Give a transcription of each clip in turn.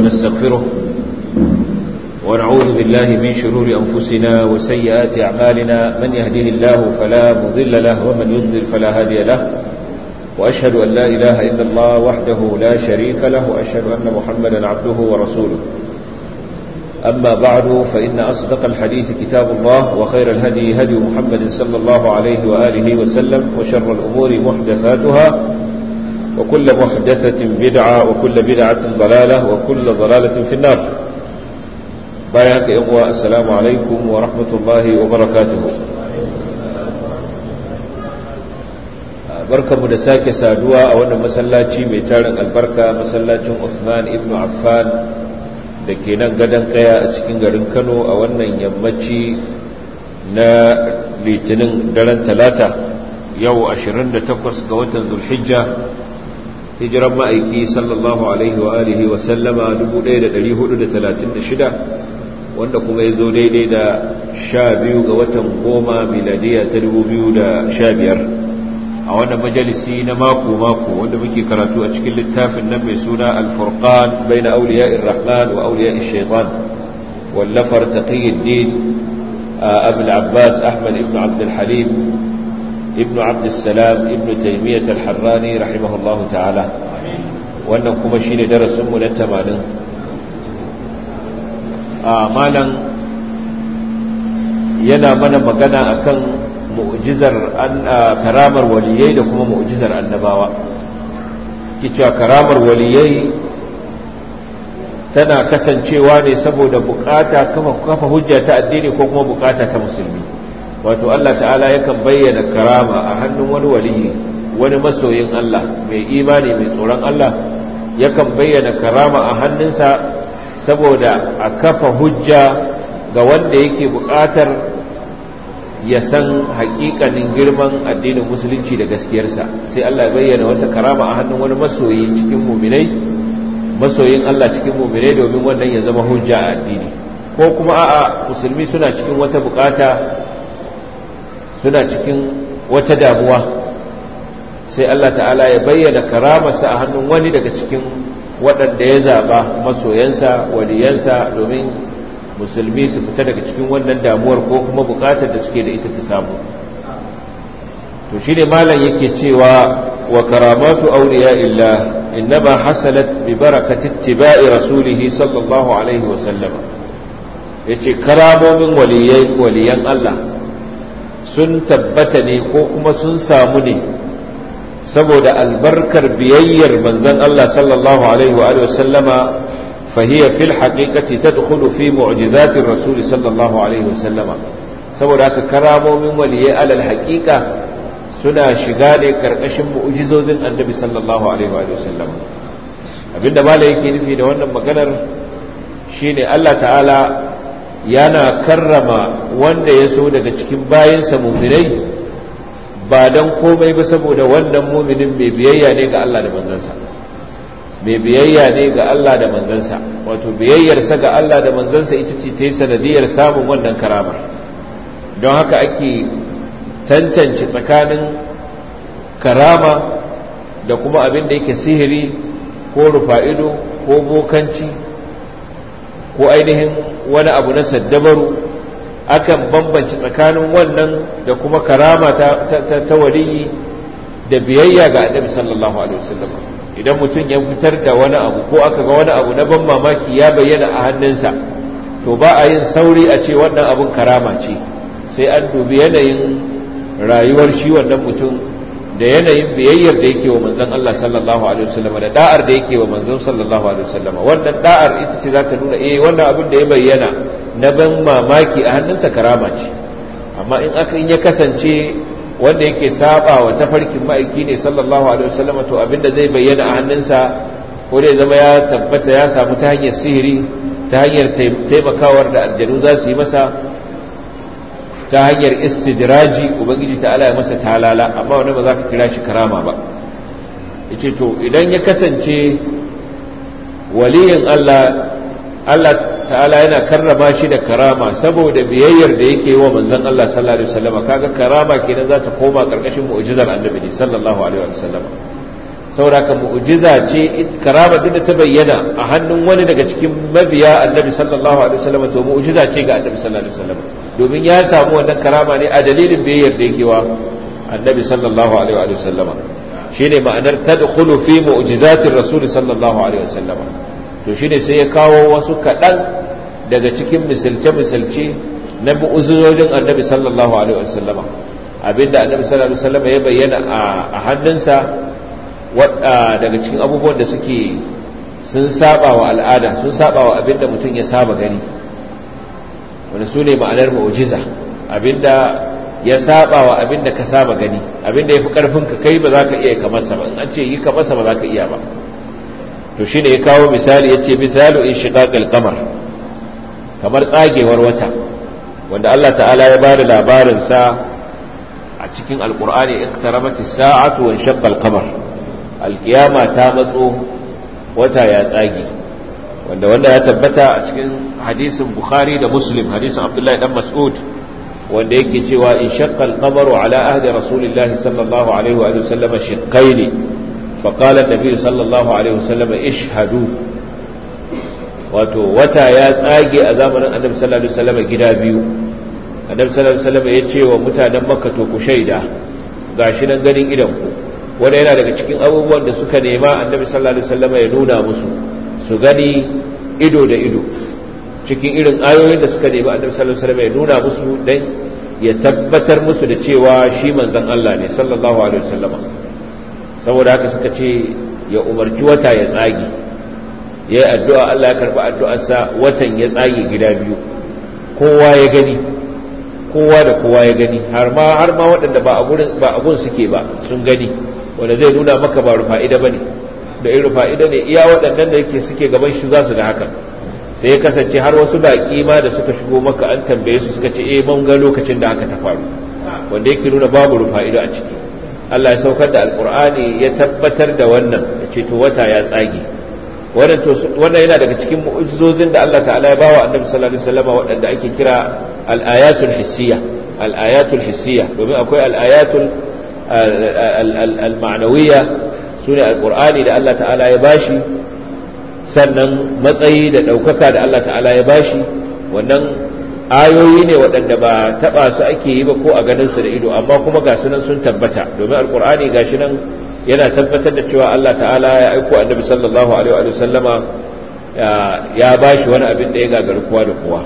ونستغفره ونعوذ بالله من شرور أنفسنا وسيئات أعمالنا من يهده الله فلا مضل له ومن يضلل فلا هادي له وأشهد أن لا إله إلا الله وحده لا شريك له وأشهد أن محمدا عبده ورسوله أما بعد فإن أصدق الحديث كتاب الله وخير الهدي هدي محمد صلى الله عليه وآله وسلم وشر الأمور محدثاتها وكل محدثة بدعة وكل بدعة ضلالة وكل ضلالة في النار بايعك إخوة السلام عليكم ورحمة الله وبركاته barka mu da sake saduwa a wannan masallaci mai tarin albarka masallacin Usman ibn Affan da ke nan gadon kaya a cikin garin Kano a wannan yammaci na litinin daren talata yau 28 ga watan zulhijja hijiran ma'aiki sallallahu alaihi wa alihi wa sallama 1436 wanda kuma ya zo daidai da 12 ga watan goma miladiya ta 2015 a wannan majalisi na mako-mako wanda muke karatu a cikin littafin nan mai suna alfurqan bai na auliya irrahman wa auliya shaitan wallafar taqiyuddin abul abbas ahmad ibn abdul halim ibn abdul salam ibn taymiyyah al-harrani rahimahullah ta'ala wannan kuma shine darasin mu na 80 a malam yana mana magana akan mu'jizar karamar waliyai da kuma mu'jizar annabawa kicewa karamar waliyai tana kasancewa ne saboda bukata kafa hujja ta addini ko kuma bukata ta musulmi wato Allah ta'ala yakan bayyana karama a hannun wani waliyi wani masoyin Allah mai imani mai tsoron Allah yakan bayyana karama a hannunsa saboda a kafa hujja ga wanda yake bukatar ya san hakikanin girman addinin musulunci da gaskiyarsa sai Allah bayyana wata karama a hannun wani masoyi cikin muminai masoyin Allah cikin muminai domin wannan ya zama hujja a addini ko kuma a'a musulmi suna cikin wata bukata suna cikin wata damuwa sai Allah ta'ala ya bayyana karamarsa a hannun wani daga cikin waɗanda ya zaba masoyansa waliyansa domin musulmi su fita daga cikin wannan damuwar ko kuma bukatar da suke da ita ta samu to shi ne malam yake cewa wa karamatu auliya illa innama hasalat bi barakati ittiba'i rasulih sallallahu alaihi wa sallama yace karamomin waliyai waliyan Allah sun tabbata ne ko kuma sun samu ne saboda albarkar biyayyar manzon Allah sallallahu alaihi wa sallama فهي في الحقيقة تدخل في معجزات الرسول صلى الله عليه وسلم saboda haka karamomin waliyai alal haƙiƙa suna shiga ne karkashin mu'jizozin annabi sallallahu alaihi wa sallam abinda mala yake nufi da wannan maganar shine Allah ta'ala yana karrama wanda ya so daga cikin bayansa muminai ba dan komai ba saboda wannan muminin mai biyayya ne ga Allah da manzansa mai biyayya ne ga Allah da manzansa wato biyayyarsa ga Allah da manzansa ita ce ta yi sanadiyar samun wannan karamar don haka ake tantance tsakanin karama da kuma abin da yake sihiri ko rufa'ido ko bokanci ko ainihin wani abu na saddabaru akan bambanci tsakanin wannan da kuma karama ta, ta waliyi da biyayya ga annabi sallallahu alaihi wasallam idan mutum ya fitar da wani abu ko aka ga wani abu na ban mamaki ya bayyana a hannunsa to ba a yin sauri a ce wannan abun karama ce sai an dubi yanayin rayuwar shi wannan mutum da yanayin biyayyar da yake wa manzon Allah sallallahu alaihi wasallam da da'ar da yake wa manzon sallallahu alaihi wasallam wannan da'ar ita ce za ta nuna eh wannan abin da ya bayyana na ban mamaki a hannunsa karama ce amma in aka in ya kasance wanda yake saba wa tafarkin ma'aiki ne sallallahu alaihi wasallam to abinda zai bayyana a hannunsa ko dai zama ya tabbata ya samu ta hanyar sihiri ta hanyar taimakawar da aljanu za su yi masa ta hanyar istidraji ubangiji ta ala ya masa talala amma wani ba za ka kira shi karama ba yace to idan ya kasance waliyin Allah Allah ta'ala yana karrama shi da karama saboda biyayyar da yake wa manzon Allah sallallahu alaihi wasallam kaga karama kenan za ta koma karkashin mu'jizar annabi ne sallallahu alaihi wasallam sauraka mu'jiza ce karama duk da ta bayyana a hannun wani daga cikin mabiya annabi sallallahu alaihi wasallam to mu'jiza ce ga annabi sallallahu alaihi wasallam domin ya samu wannan karama ne a dalilin biyayyar da yake wa annabi sallallahu alaihi wasallam shine ma'anar tadkhulu fi mu'jizatir rasul sallallahu alaihi wasallam to shine sai ya kawo wasu kadan daga cikin misalce misalce na mu'jizojin annabi sallallahu alaihi wasallam abinda annabi sallallahu alaihi wasallam ya bayyana a hannunsa daga cikin abubuwan da suke sun saba wa al'ada sun saba wa abinda mutum ya saba gani wani su ne ma'anar mu'jiza abinda ya saba wa abinda ka saba gani abinda ya fi karfin ka kai ba za ka iya kamarsa ba in an ce yi kamarsa ba za ka iya ba to shine ya kawo misali ya ce misalu in shiqaqal qamar kamar tsagewar wata wanda Allah ta'ala ya bada labarin sa a cikin alqur'ani iqtarabatis sa'atu wa inshaqqa al-qamar alkiyama ta matso wata ya tsage wanda wanda ya tabbata a cikin hadisin bukhari da muslim hadisin abdullahi dan mas'ud wanda yake cewa in shaqqa al-qamaru ala ahdi rasulillahi sallallahu alaihi wa sallam shiqqaini fa qala an-nabi sallallahu alaihi wa sallam ishhadu wato wata ya tsage a zamanin annabi sallallahu alaihi wa sallam gida biyu annabi sallallahu alaihi wa sallam ya ce wa mutanen makka to ku shaida gashi nan ganin idan ku wanda yana daga cikin abubuwan da suka nema annabi sallallahu alaihi wasallam ya nuna musu su gani ido da ido cikin irin ayoyin da suka nemi annabi sallallahu alaihi wasallam ya nuna musu dan ya tabbatar musu da cewa shi manzon Allah ne sallallahu alaihi wasallam saboda haka suka ce ya umarci wata ya tsage ya yi addu'a Allah ya karɓi addu'arsa watan ya tsage gida biyu kowa ya gani kowa da kowa ya gani har ma har ma waɗanda ba a gun suke ba sun gani wanda zai nuna maka ba rufa'ida ba ne da in rufa'ida ne iya waɗannan da yake suke gaban shi za su ga hakan sai ya kasance har wasu baƙi ma da suka shigo maka an tambaye su suka ce eh mun ga lokacin da haka ta faru wanda yake nuna babu rufa'ida a ciki Allah ya saukar da alkur'ani ya tabbatar da wannan ya ce to wata ya tsage wannan yana daga cikin mu'ujizozin da Allah ta'ala ya bawa annabi sallallahu alaihi wasallam waɗanda ake kira al-ayatul hissiyya al-ayatul hissiyya domin akwai al-ayatul al-ma'nawiyya sune alqur'ani da Allah ta'ala ya bashi sannan matsayi da daukaka da Allah ta'ala ya bashi wannan ayoyi ne waɗanda ba taɓa su ake yi ba ko a ganin su da ido amma kuma ga sunan sun tabbata domin alqur'ani gashi nan yana tabbatar da cewa Allah ta'ala ya aiko annabi sallallahu alaihi wa sallama ya bashi wani abin da ya gagari kowa da kowa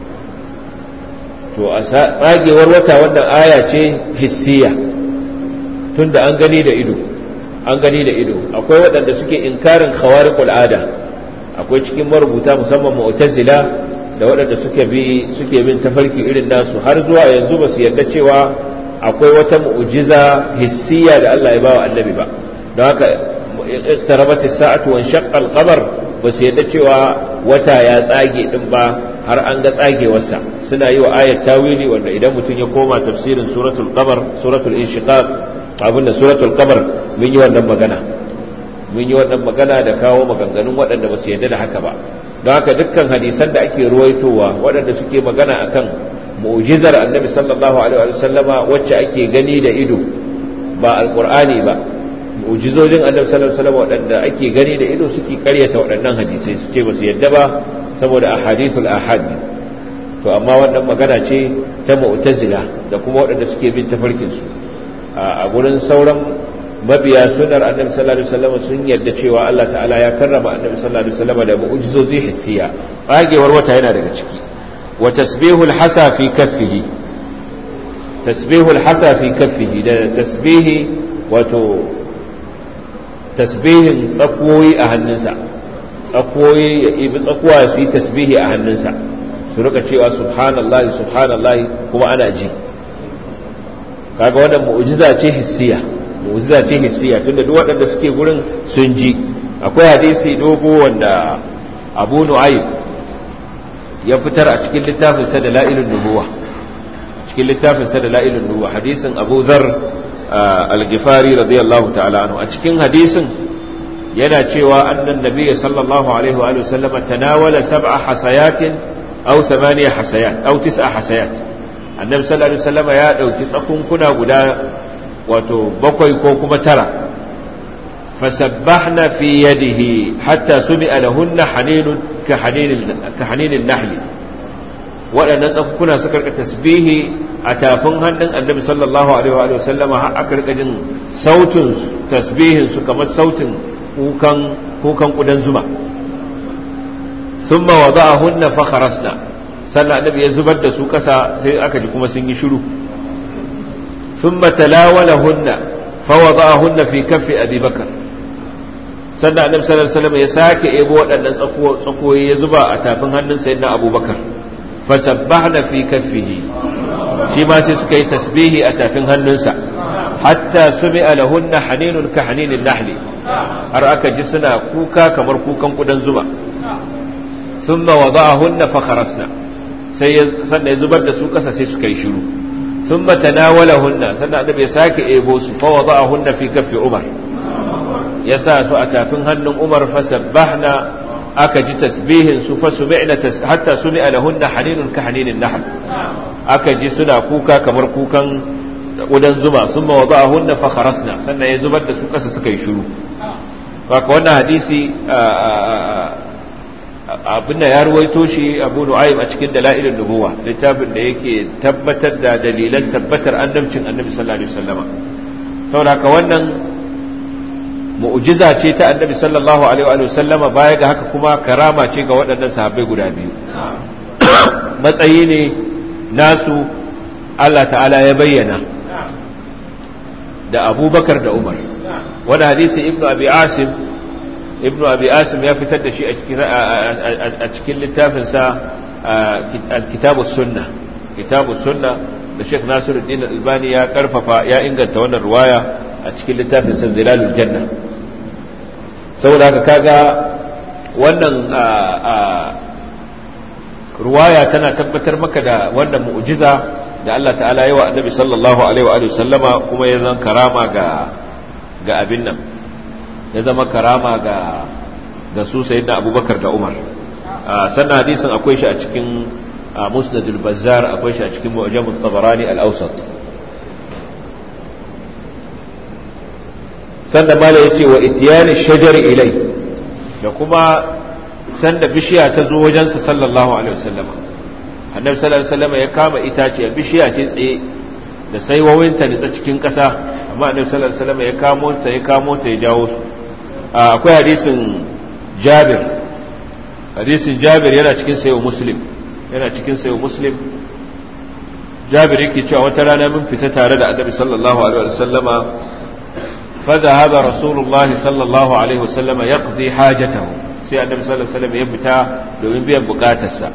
to a tsagewar wata wannan aya ce hissiya tunda an gani da ido an gani da ido akwai waɗanda suke inkarin khawariqul ada akwai cikin marubuta musamman mu'tazila da waɗanda suke bi suke bin tafarki irin nasu har zuwa yanzu ba su yarda cewa akwai wata mu'jiza hissiya da Allah ya bawa annabi ba don haka iqtarabat as-sa'atu wa shaqqa al-qamar ba su yadda cewa wata ya tsage din ba har an ga tsagewarsa suna yi wa ayat tawili wanda idan mutum ya koma tafsirin suratul qamar suratul inshiqaq abin da suratul qamar mun yi wannan magana mun yi wannan magana da kawo maganganun waɗanda ba su yadda da haka ba don haka dukkan hadisan da ake ruwaitowa waɗanda suke magana akan mu'jizar annabi sallallahu alaihi wa sallama wacce ake gani da ido ba alqur'ani ba mu'jizojin annabi sallallahu alaihi wa sallama waɗanda ake gani da ido suke karyata waɗannan hadisai su ce ba su yadda ba saboda ahadithul ahad to amma wannan magana ce ta mu'tazila da kuma waɗanda suke bin tafarkin su a gurin sauran mabiya sunar annabi sallallahu alaihi wasallam sun yarda cewa Allah ta'ala ya karrama annabi sallallahu alaihi wasallam da mu'jizozi hissiya tsagewar wata yana daga ciki wa tasbihul hasa fi kaffihi tasbihul hasa fi kaffihi da tasbihi wato tasbihin tsakoyi a hannunsa tsakoyi ya ibi tsakuwa su yi tasbihi a hannunsa su rika cewa subhanallahi subhanallahi kuma ana ji kaga wannan mu'jiza ce hissiya mu'jiza ce hissiya tunda duk waɗanda suke gurin sun ji akwai hadisi dogo wanda Abu Nu'aym ya fitar a cikin littafin sa da la'ilun nubuwa cikin littafin sa da la'ilun nubuwa hadisin Abu Dharr al-Ghifari radiyallahu ta'ala anhu a cikin hadisin yana cewa annan nabiyyi sallallahu alaihi wa sallam tanawala sab'a hasayatin aw thamaniya hasayat aw tis'a hasayat annabi sallallahu alaihi wasallam ya dauki tsakunkuna guda wato bakwai ko kuma tara fasabbahna fi yadihi hatta sumi'a lahunna haninun ka haninin nahli waɗannan tsakukuna suka rika tasbihi a tafin hannun annabi sallallahu alaihi wa sallama har aka rika jin sautin tasbihin su kamar sautin kukan kukan kudan zuma thumma wada'ahunna fa kharasna sannan annabi ya zubar da su kasa sai aka ji kuma sun yi shiru thumma talawalahunna fa wada'ahunna fi kaffi abi bakar sannan annabi sallallahu alaihi wasallam ya sake ebo waɗannan tsakoyi ya zuba a tafin hannun sayyidina abubakar fasabbahna fi kaffihi shi ma sai suka yi tasbihi a tafin hannunsa hatta sumi'a lahunna haninun ka haninin nahli har aka ji suna kuka kamar kukan kudan zuba thumma wada'ahunna fa kharasna sai sannan ya zubar da su kasa sai suka yi shiru thumma tanawalahunna sannan annabi ya sake ebo su fa wada'ahunna fi kaffi umar ya sa su a tafin hannun umar fasabbahna aka ji tasbihin su fa sumi'na hatta sumi'a lahunna haninun ka haninin nahl aka ji suna kuka kamar kukan udan zuma sun ma wada'ahunna fa kharasna sannan ya zubar da su kasa suka yi shiru haka wannan hadisi abinda ya ruwaito shi abu nu'aym a cikin dalailin nubuwa littafin da yake tabbatar da dalilan tabbatar annabcin annabi sallallahu alaihi wasallama saboda haka wannan mu'jiza ce ta annabi sallallahu alaihi wa sallama baya ga haka kuma karama ce ga waɗannan sahabbai guda biyu matsayi ne nasu Allah ta'ala ya bayyana da abubakar da umar wani hadisi ibnu abi asim ibnu abi asim ya fitar da shi a cikin littafinsa kitabu sunna kitabu sunna da sheikh nasiruddin albani ya karfafa ya inganta wannan ruwaya a cikin littafinsa zilalul janna saboda haka kaga wannan ruwaya tana tabbatar maka da wannan mu'jiza da Allah ta'ala yi wa annabi sallallahu alaihi wa sallama kuma ya zama karama ga ga abin nan ya zama karama ga ga su sayyidina abubakar da umar sannan hadisin akwai shi a cikin musnadul bazzar akwai shi a cikin mu'jamut tabarani al-awsat sannan mala ya ce wa itiyani shajar ilai da kuma sanda bishiya ta zo wajensa sallallahu alaihi wasallam annabi sallallahu alaihi wasallam ya kama itace bishiya ce tsaye da saiwawinta nitsa cikin ƙasa amma annabi sallallahu alaihi wasallam ya kamo ta ya kamo ta ya jawo su akwai hadisin jabir hadisin jabir yana cikin sayo muslim yana cikin sayo muslim jabir yake cewa wata rana mun fita tare da annabi sallallahu alaihi wasallama فذهب رسول الله صلى الله عليه وسلم يقضي حاجته sai annabi sallallahu alaihi wasallam ya fita domin biyan bukatarsa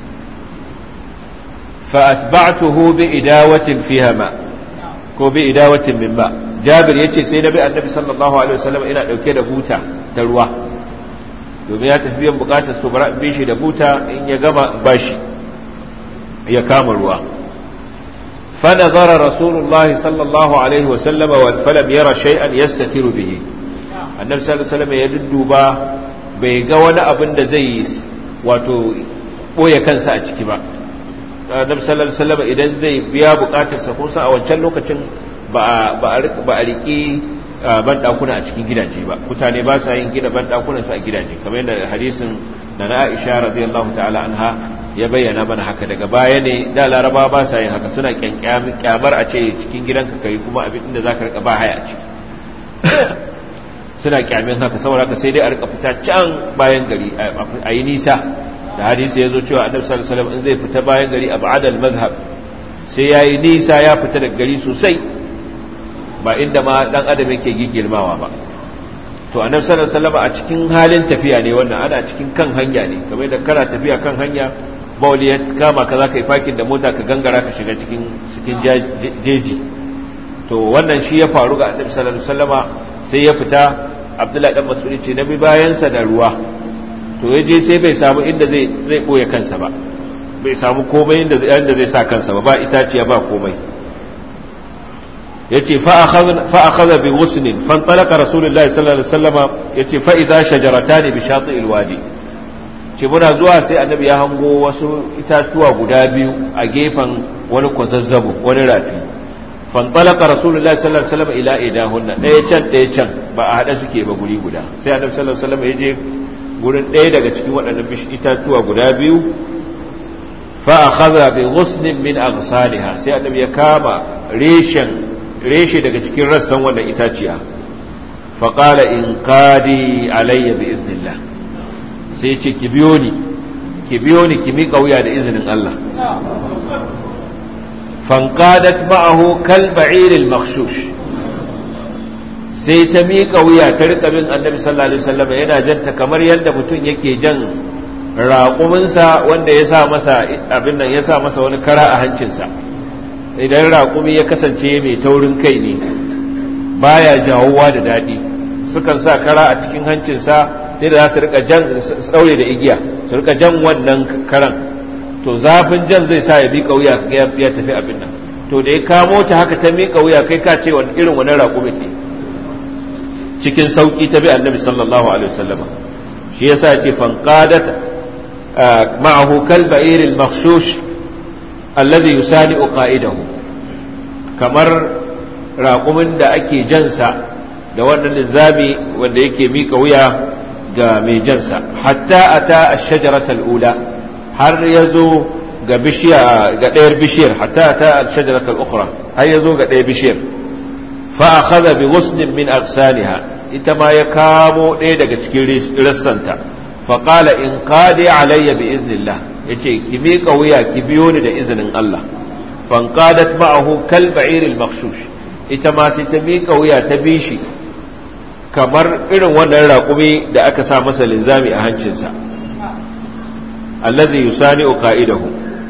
fa atba'tuhu bi idawatin fiha ma ko bi idawatin min ma jabir yace sai nabi annabi sallallahu alaihi wasallam ina dauke da buta ta ruwa domin ya tafi biyan bukatar su bara bi shi da buta in ya gama bashi ya kama ruwa فنظر رسول الله صلى الله عليه وسلم فلم يرى شيئا يستتر به النبي صلى الله عليه وسلم يدduba bai ga wani abin da zai yi wato boye kansa a ciki ba annabi sallallahu alaihi wasallam idan zai biya bukatarsa ko a wancan lokacin ba ba a riki ban dakuna a cikin gidaje ba mutane ba sa yin gina ban dakunan su a gidaje kamar yadda hadisin da na Aisha radiyallahu ta'ala anha ya bayyana mana haka daga baya ne da laraba ba sa yin haka suna kyamar a ce cikin gidanka kai kuma abin da za ka rika ba haya a ciki suna kyamin haka saboda haka sai dai a rika fita can bayan gari a yi nisa da hadisi ya zo cewa annabi sallallahu alaihi wasallam in zai fita bayan gari a ba'adal mazhab sai ya yi nisa ya fita daga gari sosai ba inda ma dan adam yake gigirmawa ba to annabi sallallahu alaihi wasallam a cikin halin tafiya ne wannan ana cikin kan hanya ne kamar da kana tafiya kan hanya bauli ya kama ka zaka yi fakin da mota ka gangara ka shiga cikin cikin jeji to wannan shi ya faru ga annabi sallallahu alaihi wasallama sai ya fita abdullahi dan mas'udi ce nabi bayansa da ruwa to ya je sai bai samu inda zai zai boye kansa ba bai samu komai inda zai inda zai sa kansa ba ba itaciya ba komai yace fa akhadha fa akhadha bi ghusnin fantalaqa rasulullahi sallallahu alaihi wasallama yace fa idha shajaratan bi shati'il wadi ce muna zuwa sai annabi ya hango wasu itatuwa guda biyu a gefen wani kwazazzabo wani rafi fantalaka rasulullahi sallallahu alaihi wasallam ila idahunna ɗaya can ɗaya can ba a haɗa suke ba guri guda sai annabi sallallahu alaihi wasallam ya je gurin ɗaya daga cikin waɗannan itatuwa guda biyu fa akhadha bi ghusnin min aghsaliha sai annabi ya kama reshen reshe daga cikin rassan wannan itaciya fa qala in qadi alayya bi iznillah sai ce ki biyo ni ki biyo ni ki miƙa wuya da izinin Allah fanqadat ma'ahu kal ba'ir al makhshush sai ta miƙa wuya ta rika bin annabi sallallahu alaihi wasallam yana janta kamar yadda mutum yake jan raƙuminsa wanda ya sa masa abin nan ya sa masa wani kara a hancinsa idan raƙumi ya kasance mai taurin kai ne baya jawowa da daɗi sukan sa kara a cikin hancinsa sai da za su rika jan su daure da igiya su rika jan wannan karan to zafin jan zai sa ya miƙa wuya ya tafi abin nan to da ya kamo ta haka ta miƙa wuya kai ka ce irin wani raƙumin ne cikin sauƙi ta bi annabi sallallahu alaihi wasallam shi yasa ya ce fanqadat ma'ahu kalba'ir al-makhshush alladhi yusani'u qa'idahu kamar raƙumin da ake jansa da wannan linzami wanda yake mika wuya ga mai jansa hatta ata ash-shajarata al-ula har yazo ga bishiya ga ɗayar bishiyar hatta ata ash-shajarata al-ukhra har yazo ga ɗayar bishiyar fa akhadha bi ghusnin min aghsaniha ita ma ya kamo ɗaya daga cikin rassanta fa qala in qadi alayya bi iznillah yace ki mika wuya ki biyo ni da izinin Allah fanqadat ma'ahu kal ba'ir al-makhshush ita ma sai ta mika wuya ta bi shi kamar irin wannan raƙumi da aka sa masa linzami a hancinsa allazi yusani'u qa'idahu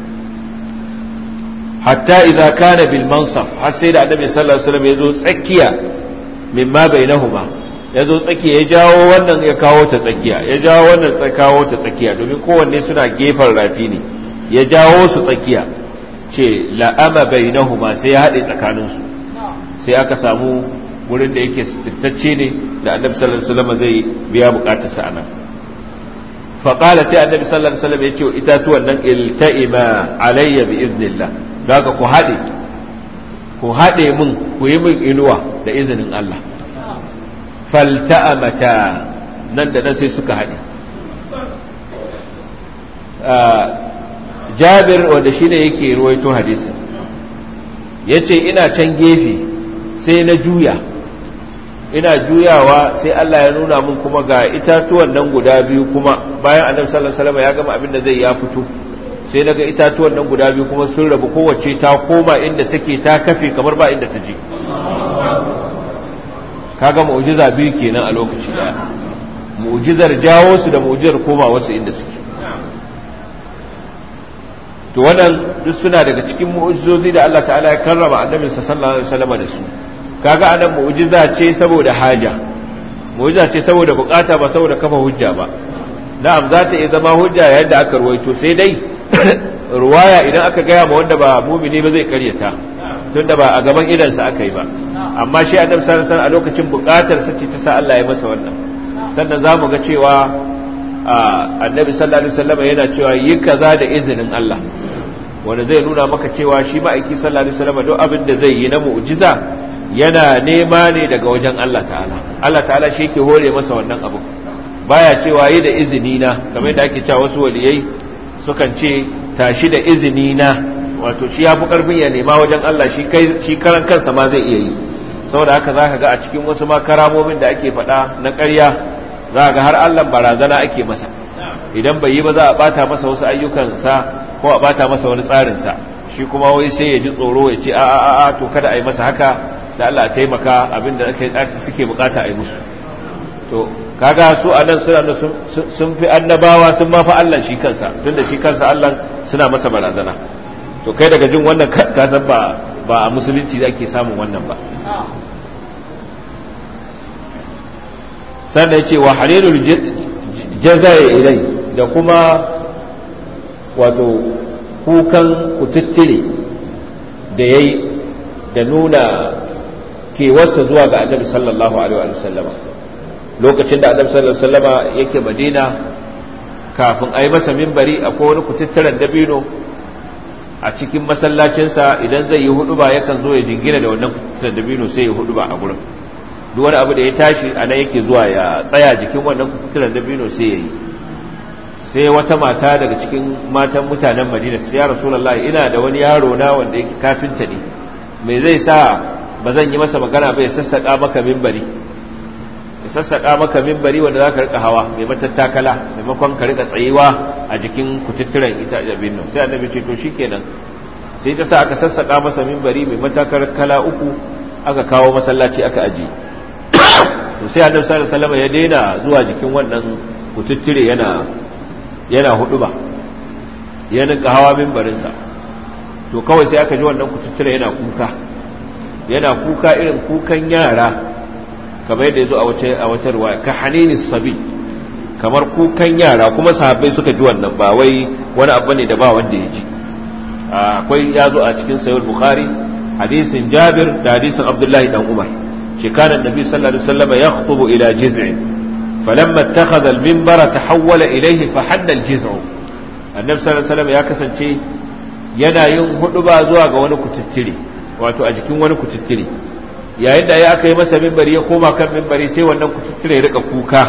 hatta idza kana bil mansaf har sai da annabi sallallahu alaihi wasallam ya zo tsakiya mimma bainahuma ya zo tsakiya ya jawo wannan ya kawo ta tsakiya ya jawo wannan ya kawo ta tsakiya domin kowanne suna gefen rafi ne ya jawo su tsakiya ce la'ama bainahuma sai ya haɗe tsakaninsu sai aka samu wurin da yake sirtacce ne da annabi sallallahu alaihi wasallam zai biya bukatarsa anan faƙala sai annabi sallallahu alaihi wasallam ya ce itatuwan nan ilta'ima alayya bi iznillah daga ku haɗe ku haɗe min ku yi min inuwa da izinin Allah falta'amata nan da nan sai suka haɗe jabir wanda shine yake ruwaito hadisin yace ina can gefe sai na juya ina juyawa sai Allah ya nuna mun kuma ga itatuwan nan guda biyu kuma bayan annabi sallallahu alaihi wasallam ya gama abin da zai ya fito sai daga itatuwan nan guda biyu kuma sun rabu kowace ta koma inda take ta kafe kamar ba inda ta je kaga mu'jiza biyu kenan a lokaci daya mu'jizar jawo su da mu'jizar koma wasu inda suke to wannan duk suna daga cikin mu'jizozi da Allah ta'ala ya karrama annabinsa sallallahu alaihi wasallam da su kaga anan mu'jiza ce saboda haja mu'jiza ce saboda bukata ba saboda kafa hujja ba na'am za ta iya zama hujja yayin da aka ruwaito sai dai ruwaya idan aka gaya ma wanda ba mumini ba zai karyata tunda ba a gaban idansa aka yi ba amma shi annabi sallallahu alaihi wasallam a lokacin bukatar sa ce ta sa Allah ya masa wannan sannan za mu ga cewa annabi sallallahu alaihi wasallam yana cewa yi kaza da izinin Allah wanda zai nuna maka cewa shi ma'aiki sallallahu alaihi wasallam duk abin da zai yi na mu'jiza yana nema ne daga wajen Allah ta'ala Allah ta'ala shi yake hore masa wannan abu baya cewa yi da izini na kamar yadda ake cewa wasu waliyai sukan ce tashi da izini na wato shi ya fi karfin ya nema wajen Allah shi kai shi karan kansa ma zai iya yi saboda haka zaka ga a cikin wasu ma karamomin da ake faɗa na ƙarya za ga har Allah barazana ake masa idan bai yi ba za a bata masa wasu ayyukansa ko a bata masa wani tsarinsa shi kuma wai sai ya ji tsoro ya ce a a a to kada a yi masa haka sai Allah ya taimaka abinda suke bukata a yi musu to kaga su a nan suna sun fi annabawa sun ma fi Allah shi kansa tunda shi kansa Allah suna masa barazana to kai daga jin wannan ka san ba ba a musulunci da ake samun wannan ba sannan ya ce wa halilul jazai ilai da kuma wato kukan kututtire da ya yi da nuna kewarsa zuwa ga annabi sallallahu alaihi wa sallama lokacin da annabi sallallahu alaihi wa sallama yake madina kafin a yi masa mimbari akwai wani kututturen dabino a cikin masallacinsa idan zai yi huduba yakan zo ya jingina da wannan kututturen dabino sai ya huduba a gurin duk wani abu da ya tashi a nan yake zuwa ya tsaya jikin wannan kututturen dabino sai ya yi sai wata mata daga cikin matan mutanen madina su ya rasulallah ina da wani yaro na wanda yake kafinta ne me zai sa ba zan yi masa magana ba ya sassaƙa maka mimbari ya sassaƙa maka mimbari wanda za ka rika hawa mai matattakala maimakon ka rika tsayewa a jikin kututturen ita abin nan sai annabi ce to shikenan sai ta sa aka sassaƙa masa mimbari mai matakala uku aka kawo masallaci aka aji to sai annabi sallallahu alaihi wasallam ya daina zuwa jikin wannan kututture yana yana hudu ba ya ninka hawa mimbarinsa to kawai sai aka ji wannan kututture yana kuka yana kuka irin kukan yara kamar yadda ya zo a wata ruwa ka hanini sabi kamar kukan yara kuma sahabbai suka ji wannan ba wai wani abu ne da ba wanda ya ji akwai ya zo a cikin sayar bukhari hadisin jabir da hadisin abdullahi dan umar shekaran nabi sallallahu alaihi wasallam ya khutubu ila jiz'in falamma ittakhadha al-minbara tahawwala ilayhi fa hadda al-jiz'u annabi sallallahu alaihi wasallam ya kasance yana yin huduba zuwa ga wani kututtire wato a jikin wani kututtire yayin da ya aka yi masa mimbari ya koma kan mimbari sai wannan kututtire ya rika kuka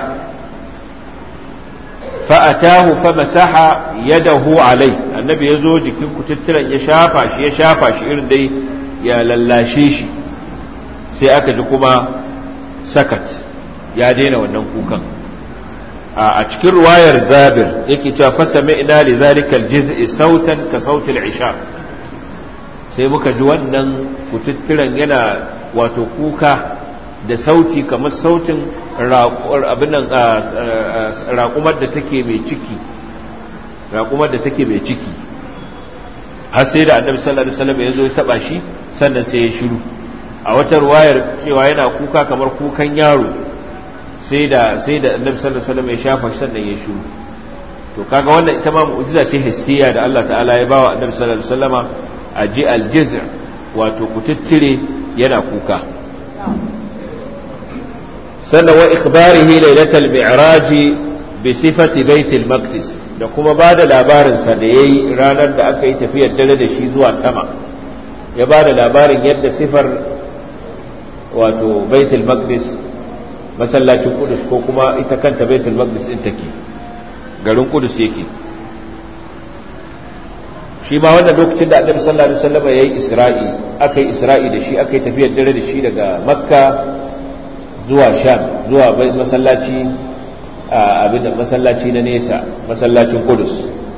fa'atahu fa masaha yadahu alai annabi ya zo jikin kututturen ya shafa shi ya shafa shi irin dai ya lallashe shi sai aka ji kuma sakat ya daina wannan kukan a cikin ruwayar zabir yake cewa fasa ina li zalika aljiz'i sautan ka sautil isha sai muka ji wannan kututturen yana wato kuka da sauti kamar sautin abinan raƙumar da take mai ciki raƙumar da take mai ciki har sai da annabi sallallahu alaihi wasallam ya zo ya taba shi sannan sai ya shiru a wata ruwayar cewa yana kuka kamar kukan yaro sai da sai da annabi sallallahu alaihi wasallam ya shafa shi sannan ya shiru to kaga wannan ita ma mu'jiza ce hissiya da Allah ta'ala ya bawa annabi sallallahu alaihi wasallama a ji aljiz wato kututtire yana kuka sannan wa ikbarihi lailatul mi'raj bi sifati baitul maqdis da kuma ba da labarin sa da yayi ranar da aka yi tafiyar dare da shi zuwa sama ya ba da labarin yadda sifar wato baitul maqdis masallacin kudus ko kuma ita kanta baitul maqdis din take garin kudus yake shi ma wannan lokacin da annabi sallallahu alaihi wasallam yayi isra'i aka yi isra'i da shi aka yi tafiyar dare da shi daga makka zuwa sham zuwa masallaci abin da masallaci na nesa masallacin kudus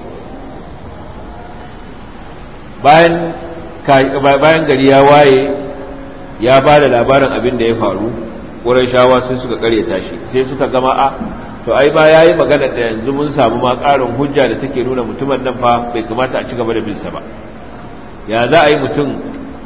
bayan bayan gari ya waye ya ba da labarin abin da ya faru wurin shawa sai suka karyata shi sai suka gama a to ai ba ya yi magana da yanzu mun samu ma ƙarin hujja da take nuna mutumin nan fa bai kamata a ci gaba da binsa ba ya za a yi mutum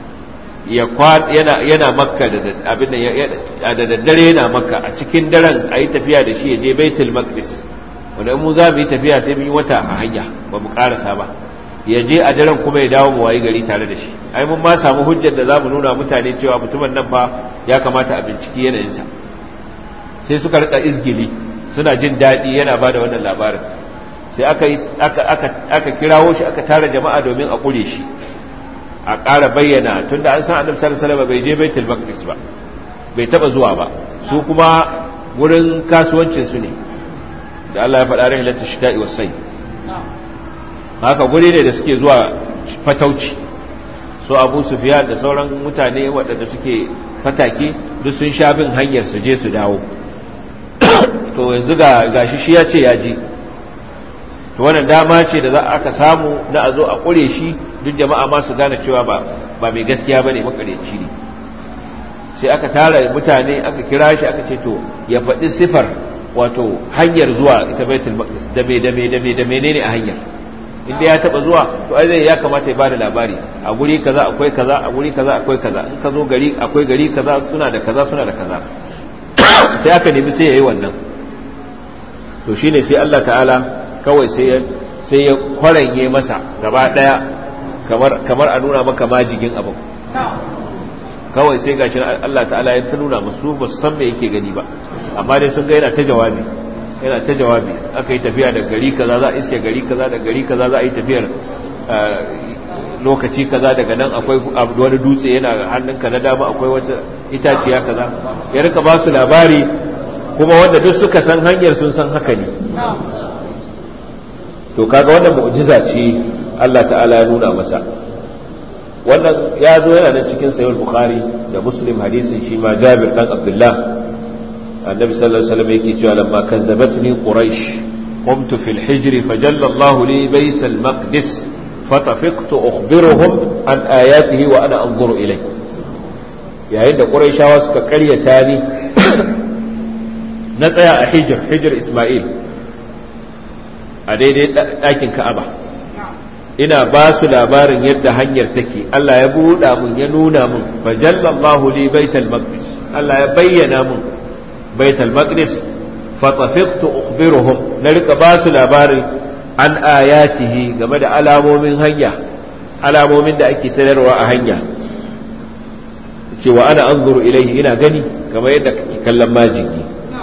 yana makka da abin da daddare yana makka a cikin daren a yi tafiya da shi ya je baitul maqdis wanda mu za mu yi tafiya sai mun yi wata a hanya ba mu karasa ba ya je a daren kuma ya dawo mu wayi gari tare da shi ai mun ma samu hujjar da za mu nuna mutane cewa mutumin nan fa ya kamata a binciki yanayinsa sai suka rika izgili suna jin daɗi yana ba da wannan labarin sai aka kirawo shi aka tara jama'a domin a ƙure shi a ƙara bayyana tunda an san annabi sallallahu alaihi wasallam bai je baitul maqdis ba bai taba zuwa ba su kuma wurin kasuwancin su ne da Allah ya faɗa rai lati shita'i wasai haka guri ne da suke zuwa fatauci so Abu Sufyan da sauran mutane waɗanda suke fatake duk sun sha bin hanyar su je su dawo to yanzu ga gashi shi ya ce ya ji to wannan dama ce da za aka samu na a zo a ƙure shi duk jama'a ma su gane cewa ba ba mai gaskiya bane makareci ne sai aka tara mutane aka kira shi aka ce to ya faɗi sifar wato hanyar zuwa ita baitul maqdis da me da me da me da menene a hanyar inda ya taba zuwa to ai zai ya kamata ya bada labari a guri kaza akwai kaza a guri kaza akwai kaza in ka zo gari akwai gari kaza suna da kaza suna da kaza sai aka nemi sai yayi wannan to shine sai Allah ta'ala kawai sai ya sai ya kwaranye masa gaba daya kamar kamar a nuna maka majigin abin kawai sai gashi Allah ta'ala ya ta nuna musu ba su san me yake gani ba amma dai sun ga yana ta jawabi yana ta jawabi aka yi tafiya da gari kaza za a iske gari kaza da gari kaza za a yi tafiyar lokaci kaza daga nan akwai wani dutse yana hannunka na dama akwai wata itaciya kaza ya rika ba su labari kuma wanda duk suka san hanyar sun san haka ne to kaga wannan mu'jiza ce Allah ta'ala ya nuna masa wannan ya zo yana nan cikin sayyid bukhari da muslim hadisin shi ma jabir dan abdullah annabi sallallahu alaihi wasallam yake cewa lamma kazzabatni quraish قمت في الحجر فجل الله لي بيت المقدس فطفقت أخبرهم عن آياته وأنا أنظر إليه yayin da ƙuraishawa suka ƙaryata ni na tsaya a hijir hijir Ismail a daidai ɗakin Ka'aba ina ba su labarin yadda hanyar take Allah ya buɗa mun ya nuna mun fajallallahu li baital maqdis Allah ya bayyana mun baital maqdis fatafiqtu ukhbiruhum na rika ba su labarin an ayatihi game da alamomin hanya alamomin da ake tararwa a hanya cewa ana anzuru ilaihi ina gani kamar yadda kake kallon majigi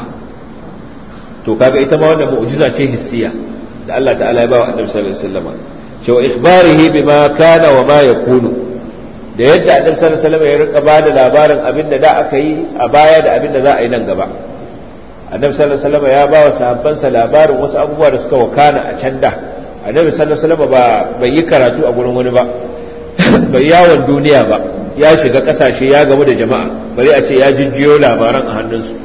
to kaga ita ma wannan mu'jiza ce hissiya da Allah ta'ala ya ba wa annabi sallallahu alaihi wasallam cewa ikhbarihi bima kana wa ma yakunu da yadda annabi sallallahu alaihi wasallam ya rika ba da labarin abin da da aka yi a baya da abin da za a yi nan gaba annabi sallallahu alaihi wasallam ya ba wa sahabbansa labarin wasu abubuwa da suka wakana a can da annabi sallallahu alaihi wasallam ba bai yi karatu a gurin wani ba bai yawon duniya ba ya shiga kasashe ya gamu da jama'a bari a ce ya jijjiyo labaran a hannunsu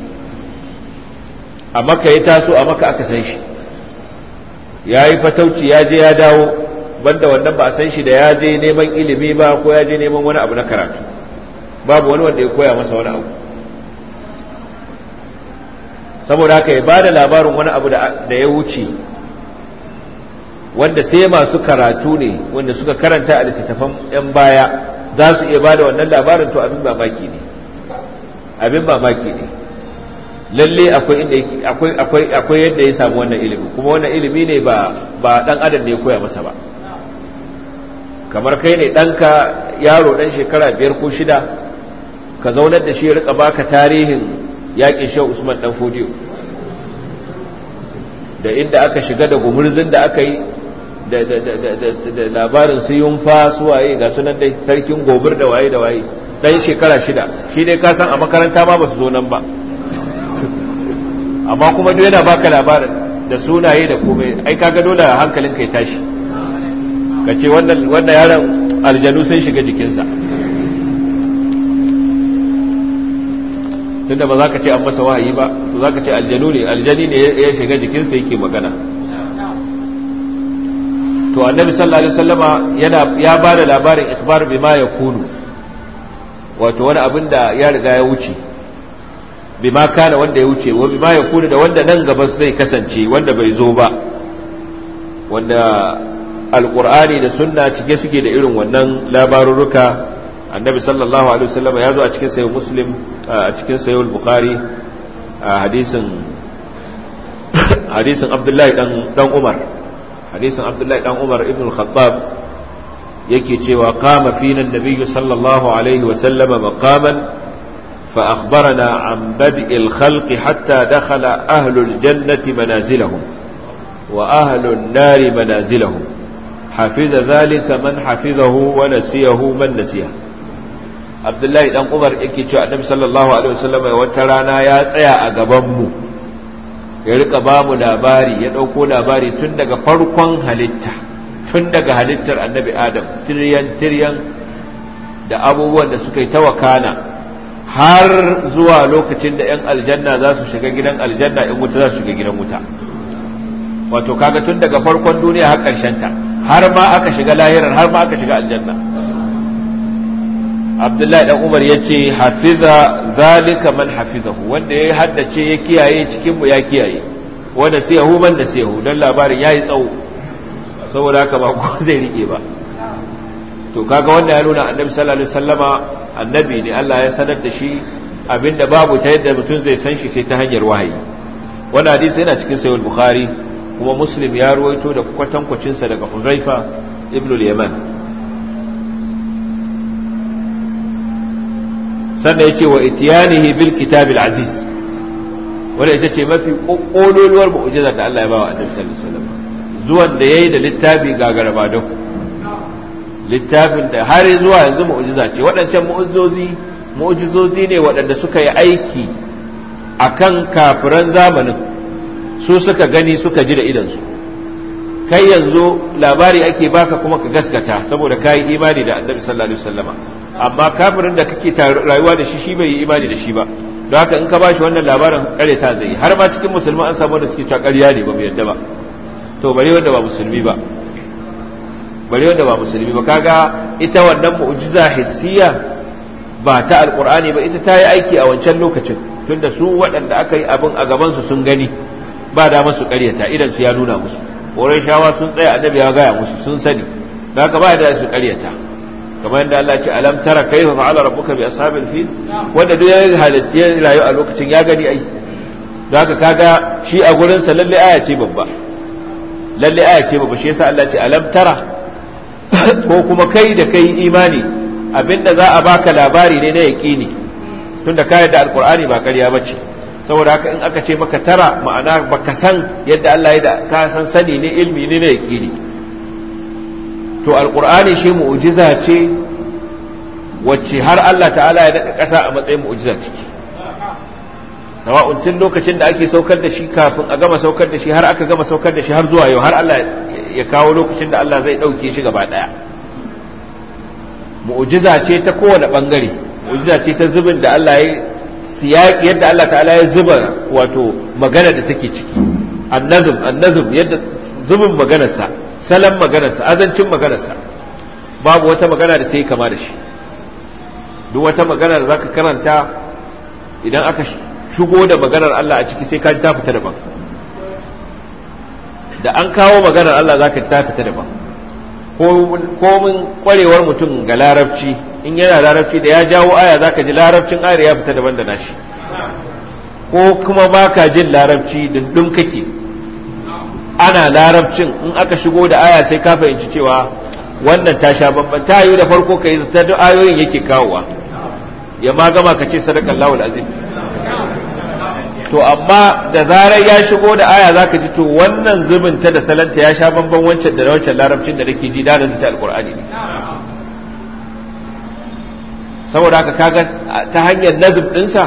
a maka ya taso a maka aka san shi ya yi fatauci ya je ya dawo banda wannan ba a san shi da ya je neman ilimi ba ko ya je neman wani abu na karatu babu wani wanda ya koya masa wani abu saboda haka ya bada labarin wani abu da ya wuce wanda sai masu karatu ne wanda suka karanta a littattafan 'yan baya za su iya bada wannan labarin to abin mamaki ne abin mamaki ne lalle akwai inda akwai akwai akwai yadda ya samu wannan ilimi kuma wannan ilimi ne ba ba dan adam ne ya koya masa ba kamar kai ne ɗanka yaro ɗan shekara biyar ko shida ka zaunar da shi ya rika baka tarihin yaƙin shan usman ɗan fodiyo da inda aka shiga da gumurzin da aka yi da labarin su yunfa su waye ga sunan dai sarkin gobir da waye da waye ɗan shekara shida shi dai ka san a makaranta ma ba su zo nan ba amma kuma duk yana baka labarin da sunaye da komai ai kaga dole hankalin kai tashi ka ce wannan yaron aljanu sun shiga jikinsa tunda ba za ka ce an masa wahayi ba to za ka ce aljanu ne aljani ne ya shiga jikinsa yake magana to annabi sallallahu alaihi wasallama yana ya ba da labarin ikhbar bima yakunu wato wani abin da ya riga ya wuce bima kana wanda ya wuce wa bima yakunu da wanda nan gaba zai kasance wanda bai zo ba wanda alqur'ani da sunna cike suke da irin wannan labarurruka annabi sallallahu alaihi wasallam ya zo a cikin sayyid muslim a cikin sayyid bukhari a hadisin hadisin abdullahi dan dan umar hadisin abdullahi dan umar ibn al-khattab yake cewa qama fina an-nabiy sallallahu alaihi wasallam maqaman فأخبرنا عن بدء الخلق حتى دخل أهل الجنة منازلهم وأهل النار منازلهم حفظ ذلك من حفظه ونسيه من نسيه abdullahi dan umar yake cewa annabi sallallahu alaihi wasallam wata rana ya tsaya a gaban mu ya rika ba mu labari ya dauko labari tun daga farkon halitta tun daga halittar annabi adam tiryan tiryan da abubuwan da suka yi ta wakana har zuwa lokacin da yan aljanna za su shiga gidan aljanna in wuta za su shiga gidan wuta wato kaga tun daga farkon duniya har karshen ta har ma aka shiga lahirar har ma aka shiga aljanna abdullahi dan umar ya ce hafiza zalika man hafizahu wanda ya haddace ya kiyaye cikinmu ya kiyaye wanda sai yahu man da sai yahu don labarin ya yi tsawo saboda haka ba ko zai rike ba to kaga wanda ya nuna annabi sallallahu alaihi wasallama annabi ne Allah ya sanar da shi abinda babu ta yadda mutum zai san shi sai ta hanyar wahayi wannan hadisi yana cikin sahih bukhari kuma muslim ya ruwaito da kwatankwacinsa daga huzaifa ibn al-yaman sannan ya ce wa itiyanihi bil kitabil aziz wanda ita ce mafi ƙololuwar mu'ujizar da Allah ya bawa annabi sallallahu alaihi wasallam zuwan da yayi da littafi gagara ba don littafin da har zuwa yanzu mu'jiza ce waɗancan mu'jizozi mu'jizozi ne waɗanda suka yi aiki akan kafiran zamanin su suka gani suka ji da idansu kai yanzu labari ake baka kuma ka gaskata saboda ka yi imani da annabi sallallahu alaihi wasallama amma kafirin da kake rayuwa da shi shi bai yi imani da shi ba don haka in ka bashi wannan labarin kare ta zai har ma cikin musulman an samu wanda suke cewa ƙarya ne ba mu yadda ba to bare wanda ba musulmi ba bare wanda ba musulmi ba kaga ita wannan mu'jiza hissiya ba ta alqur'ani ba ita ta yi aiki a wancan lokacin tunda su waɗanda aka yi abin a gaban su sun gani ba da masu ƙaryata idan su ya nuna musu shawa sun tsaya annabi ya gaya musu sun sani da haka ba da su ƙaryata kamar yadda Allah ce alam tara kaifa fa'ala rabbuka bi ashabil fil wanda duk ya halitta ya rayu a lokacin ya gani ai da haka kaga shi a gurin sa lalle aya ce babba lalle aya ce babba shi yasa Allah ce alam tara ko kuma kai da kai imani abinda za a baka labari ne na yaqini tunda ka da alqur'ani ba ƙarya bace saboda haka in aka ce maka tara ma'ana baka san yadda Allah ya da ka san sani ne ilmi ne na yaqini to alqur'ani shi mu'jiza ce wacce har Allah ta'ala ya daɗa ƙasa a matsayin mu'jiza ciki sawa'un tun lokacin da ake saukar da shi kafin a gama saukar da shi har aka gama saukar da shi har zuwa yau har Allah ya kawo lokacin da Allah zai ɗauke shi gaba ɗaya mu'jiza ce ta kowane ɓangare mu'jiza ce ta zubin da Allah ya siyaki yadda Allah ta'ala ya zuba wato magana da take ciki annazum annazum yadda zubin maganarsa salon maganarsa azancin maganarsa babu wata magana da ta yi kama da shi duk wata magana da zaka karanta idan aka shigo da maganar Allah a ciki sai ka ji ta fita daban da an kawo maganar Allah zaka ji ta fita daban ko min kwarewar mutum ga larabci in yana larabci da ya jawo aya zaka ji larabcin ayar ya fita daban da nashi ko kuma baka jin larabci dundun kake ana larabcin in aka shigo da aya sai ka fahimci cewa wannan ta sha bamban ta yi da farko ka yi ta duk ayoyin yake kawowa ya ma gama ka ce sadakan lawul azim to amma da zarar ya shigo da aya zaka ji to wannan zubin ta da salanta ya sha bamban wancan da wancan larabcin da nake ji da ta alqur'ani ne saboda haka kaga ta hanyar nazib dinsa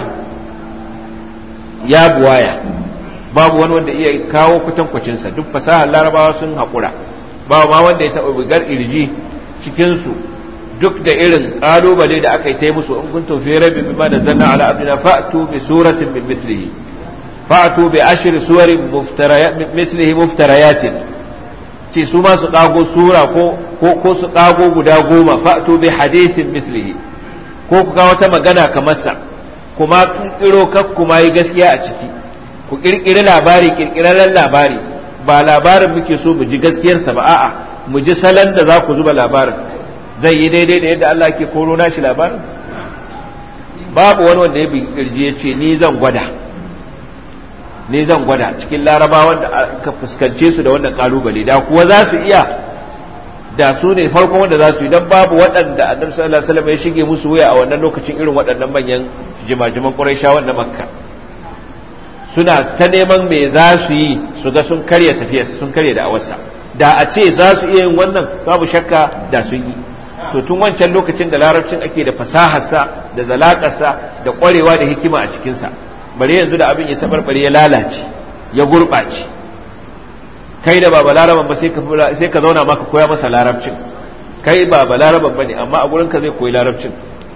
ya buwaya babu wani wanda iya kawo kwatankwacinsa duk fasahar larabawa sun haƙura ba ma wanda ya taɓa bugar irji cikinsu duk da irin ƙalubale da aka yi ta musu in kun tofi rabi bima da zanna ala abdina fa'tu bi suratin min mislihi fa'tu bi ashri suwarin mislihi muftarayatin ce su ma su ƙago sura ko ko su ƙago guda goma fa'tu bi hadithin mislihi ko ku ga wata magana kamar sa kuma ƙirƙiro kak kuma yi gaskiya a ciki ku ƙirƙiri labari ƙirƙirarren labari ba labarin muke so mu ji gaskiyarsa ba a'a mu ji salon da za ku zuba labarin zai yi daidai da yadda Allah ke koro nashi labarin babu wani wanda ya bi kirji ya ce ni zan gwada ni zan gwada cikin larabawan da aka fuskance su da wannan kalubale da kuwa za su iya da su ne farkon wanda za su yi don babu waɗanda annabi sallallahu alaihi wasallam ya shige musu wuya a wannan lokacin irin waɗannan manyan jimajiman quraishawan na makka suna ta neman me za su yi su ga sun karya tafiyarsa sun karya da awarsa da a ce za su iya yin wannan babu shakka da sun yi to tun wancan lokacin da larabcin ake da fasaharsa da zalakarsa da kwarewa da hikima a cikinsa bare yanzu da abin ya tabarbare ya lalace ya gurɓace kai da ba laraban ba sai ka zauna maka koya masa larabcin kai ba laraban ba ne amma a gurinka zai koyi larabcin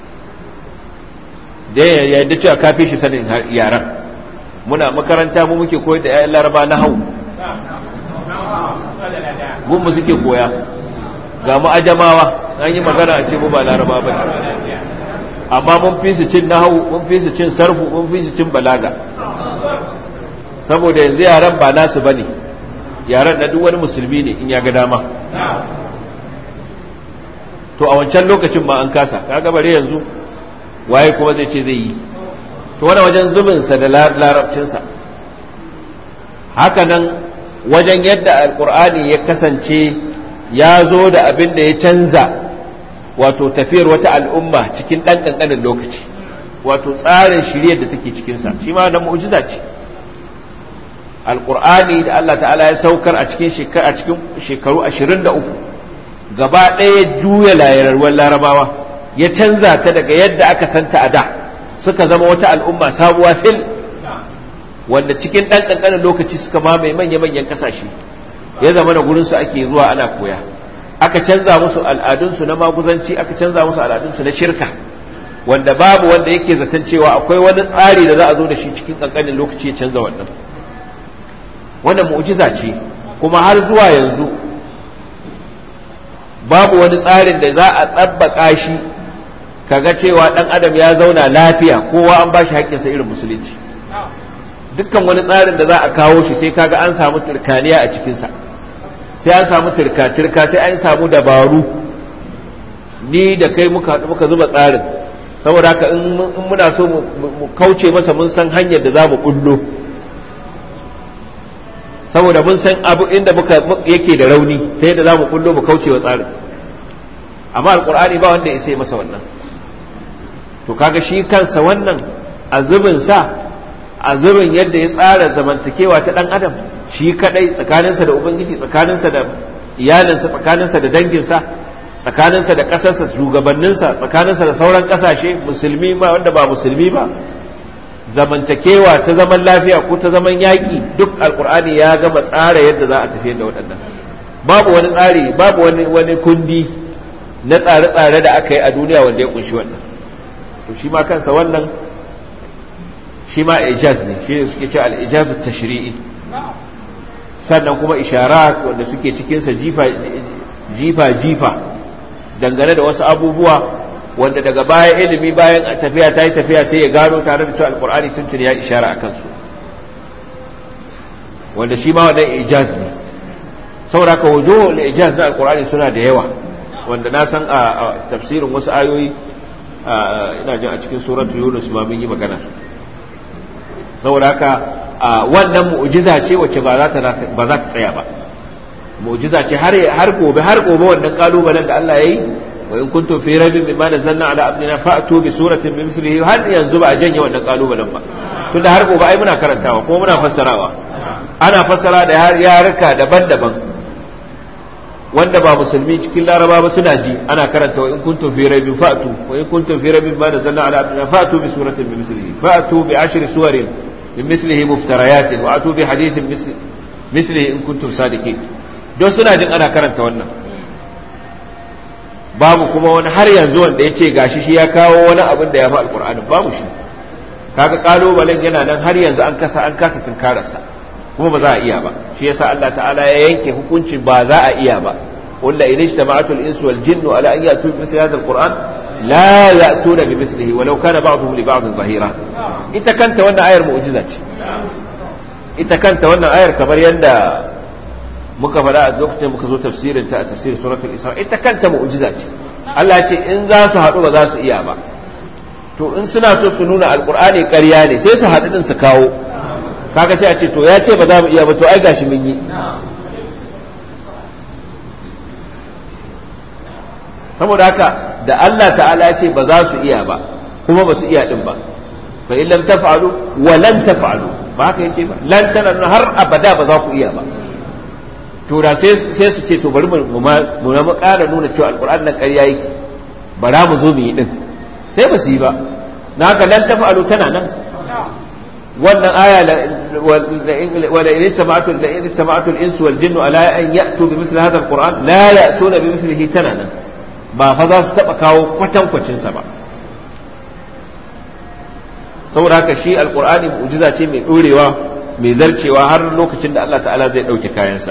da ya yadda cewa ka fi shi sanin yaran muna makaranta mu muke koyar da 'ya'yan laraba na hau gunmu suke koya ga mu ajamawa an yi magana a ce mu ba laraba ba amma mun fi su cin nahawu mun fi su cin sarfu mun fi su cin balaga saboda yanzu yaran ba nasu bane yaran na duk wani musulmi ne in ya ga dama to a wancan lokacin ma an kasa kaga bare yanzu waye kuma zai ce zai yi to wani wajen zubinsa da larabcinsa haka nan wajen yadda alkur'ani ya kasance ya zo da abin da ya canza wato tafiyar wata al'umma cikin ɗan ƙanƙanin lokaci wato tsarin shiryar da take cikinsa shi ma da mu'jiza ce alkur'ani da Allah ta'ala ya saukar a cikin shekaru ashirin da uku gaba ɗaya juya layarwar larabawa ya canza ta daga yadda aka santa a da suka zama wata al'umma sabuwa fil wanda cikin ɗan ƙanƙanin lokaci suka mamaye manya-manyan ƙasashe ya zama na gurinsu ake zuwa ana koya aka canza musu al'adunsu na maguzanci aka canza musu al'adunsu na shirka wanda babu wanda yake zaton cewa akwai wani tsari da za a zo da shi cikin ƙanƙanin lokaci ya canza wannan wannan mu'jiza ce kuma har zuwa yanzu babu wani tsarin da za a tsabbaka shi kaga cewa ɗan adam ya zauna lafiya kowa an ba shi haƙƙinsa irin musulunci dukkan wani tsarin da za a kawo shi sai kaga an samu turkaniya a cikinsa sai an samu turka-turka sai an samu dabaru ni da kai muka muka zuba tsarin saboda haka in muna so mu kauce masa mun san hanyar da za mu kullo saboda mun san abu inda muka yake da rauni ta yadda za mu kullo mu kauce wa tsarin amma alkur'ani ba wanda ya sai masa wannan to kaga shi kansa wannan a zubin sa a zubin yadda ya tsara zamantakewa ta dan adam shi kadai tsakaninsa da ubangiji tsakaninsa da iyalinsa tsakaninsa da danginsa tsakaninsa da ƙasarsa shugabanninsa tsakaninsa da sauran ƙasashe musulmi ma wanda ba musulmi ba zamantakewa ta zaman lafiya ko ta zaman yaƙi duk alkur'ani ya gama tsara yadda za a tafi da waɗannan babu wani tsari babu wani wani kundi na tsare-tsare da aka yi a duniya wanda ya kunshi wannan to shi ma kansa wannan shi ma ijaz ne shi ne suke ce al-ijazu tashri'i sannan kuma isharat wanda suke cikinsa jifa jifa jifa dangane da wasu abubuwa wanda daga baya ilimi bayan tafiya ta yi tafiya sai ya gano tare da cewa alkur'ani tuntun ya ishara a kansu wanda shi ma wannan ijaz ne saboda ka wajo ijaz na alkur'ani suna da yawa wanda na san a tafsirin wasu ayoyi ina jin a cikin suratu yunus ma mun yi magana saboda haka wannan mu'jiza ce wacce ba za ta ba za ta tsaya ba mu'jiza ce har har gobe har gobe wannan kalubalen da Allah yayi wa in kuntum fi raibin mimma nazzalna ala abdina fa'tu bi suratin min mithlihi har yanzu ba a janye wannan kalubalen ba tunda har gobe ai muna karantawa kuma muna fassarawa ana fassara da har yaruka daban-daban wanda ba musulmi cikin laraba ba suna ji ana karanta wa in kuntum fi raibin fa'tu wa in kuntum fi raibin mimma nazzalna ala abdina fa'tu bi suratin min mithlihi fa'tu bi ashri suwarin min mithlihi muftariyatin wa atu bi hadithin mithlihi in kuntum sadiqin don suna jin ana karanta wannan babu kuma wani har yanzu wanda ya ce gashi shi ya kawo wani abin da ya fi alkur'anin babu shi kaga kalubalen yana nan har yanzu an kasa an kasa tunkararsa kuma ba za a iya ba shi yasa Allah ta'ala ya yanke hukuncin ba za a iya ba walla in ijtama'atu al-insu wal jinnu ala an ya'tu bi mithli hadha al-qur'an la ya'tuna bi mithlihi walau kana ba'dhum li ba'd zahira ita kanta wannan ayar mu'jiza ce ita kanta wannan ayar kamar yadda muka faɗa a lokacin muka zo tafsirin ta a tafsirin suratul isra ita kanta mu'jiza ce Allah ce in za su haɗu ba za su iya ba to in suna so su nuna alqur'ani ƙarya ne sai su haɗu din su kawo kaga sai a ce to ya ce ba za mu iya ba to ai gashi mun yi saboda haka da Allah ta'ala ya ce ba za su iya ba kuma ba su iya din ba fa in lam taf'alu wa lan taf'alu ba haka yace ba lan tana har abada ba za ku iya ba to da sai su ce to bari mu ma ƙara nuna cewa alƙur'an nan ƙarya yake bara mu zo mu yi din sai ba su yi ba na haka lan tafa'alu tana nan wannan aya wala in sama'atu la in sama'atu al-insu wal jinnu ala an ya'tu bi misli hadha al-qur'an la ya'tuna bi mislihi tana nan ba fa za su taba kawo kwatankwacin sa ba saboda haka shi alqur'ani mu'jiza ce mai dorewa mai zarcewa har lokacin da Allah ta'ala zai ɗauke kayansa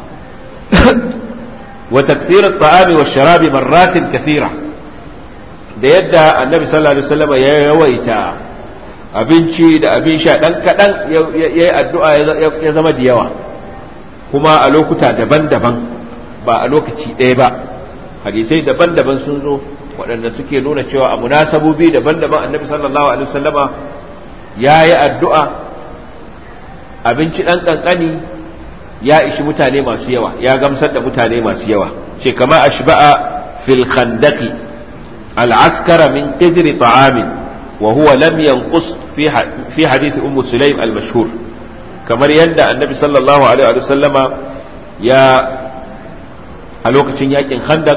wa takthir at-ta'ami wa sharabi marratin kathira da yadda annabi sallallahu alaihi wasallam ya yawaita abinci da abin sha dan kadan yayi addu'a ya zama da yawa kuma a lokuta daban-daban ba a lokaci ɗaya ba hadisai daban-daban sun zo waɗanda suke nuna cewa a munasabobi daban-daban annabi sallallahu alaihi wasallama ya yi addu'a abinci ɗan ƙanƙani ya ishi mutane masu yawa ya gamsar da mutane masu yawa ce kama ashba'a fil khandaqi al'askara min qidri ta'amin wa huwa lam yanqus fi fi hadith ummu sulaim al-mashhur kamar yadda annabi sallallahu alaihi wa sallama ya a lokacin yakin khandak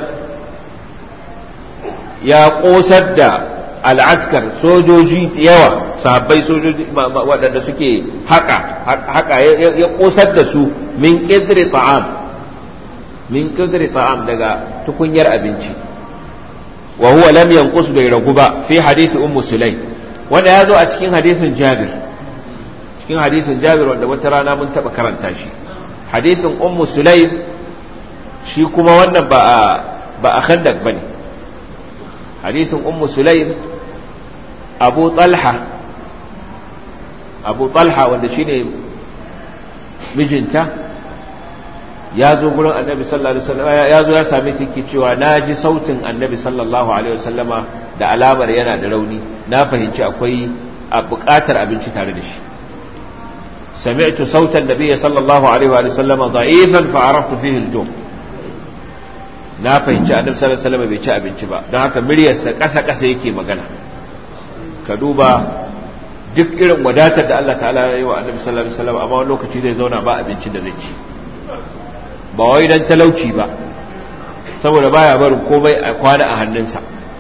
ya kosar da al'askar sojoji yawa sahabbai sojoji waɗanda suke haka haka ya kosar da su min qidri ta'am min qidri ta'am daga tukunyar abinci wa huwa lam yanqus bai ragu ba fi hadisi ummu sulaim wanda ya zo a cikin hadisin jabir cikin hadisin jabir wanda wata rana mun taɓa karanta shi hadisin ummu sulaim shi kuma wannan ba a ba a khandak bane hadisin ummu sulaim abu talha abu talha wanda shine mijinta ya zo gurin annabi sallallahu alaihi wasallam ya zo ya same ta ke cewa na ji sautin annabi sallallahu alaihi wasallama da alamar yana da rauni na fahimci akwai a buƙatar abinci tare da shi سمعت صوت النبي صلى الله عليه وآله وسلم ضعيفا فعرفت فيه الجوع na fahimci annabi sallallahu alaihi wasallam bai ci abinci ba don haka miryarsa ƙasa ƙasa yake magana ka duba duk irin wadatar da Allah ta'ala ya yi wa annabi sallallahu alaihi wasallam amma wani lokaci zai zauna ba abincin da zai ci ba wai dan talauci ba saboda baya barin komai a kwana a hannunsa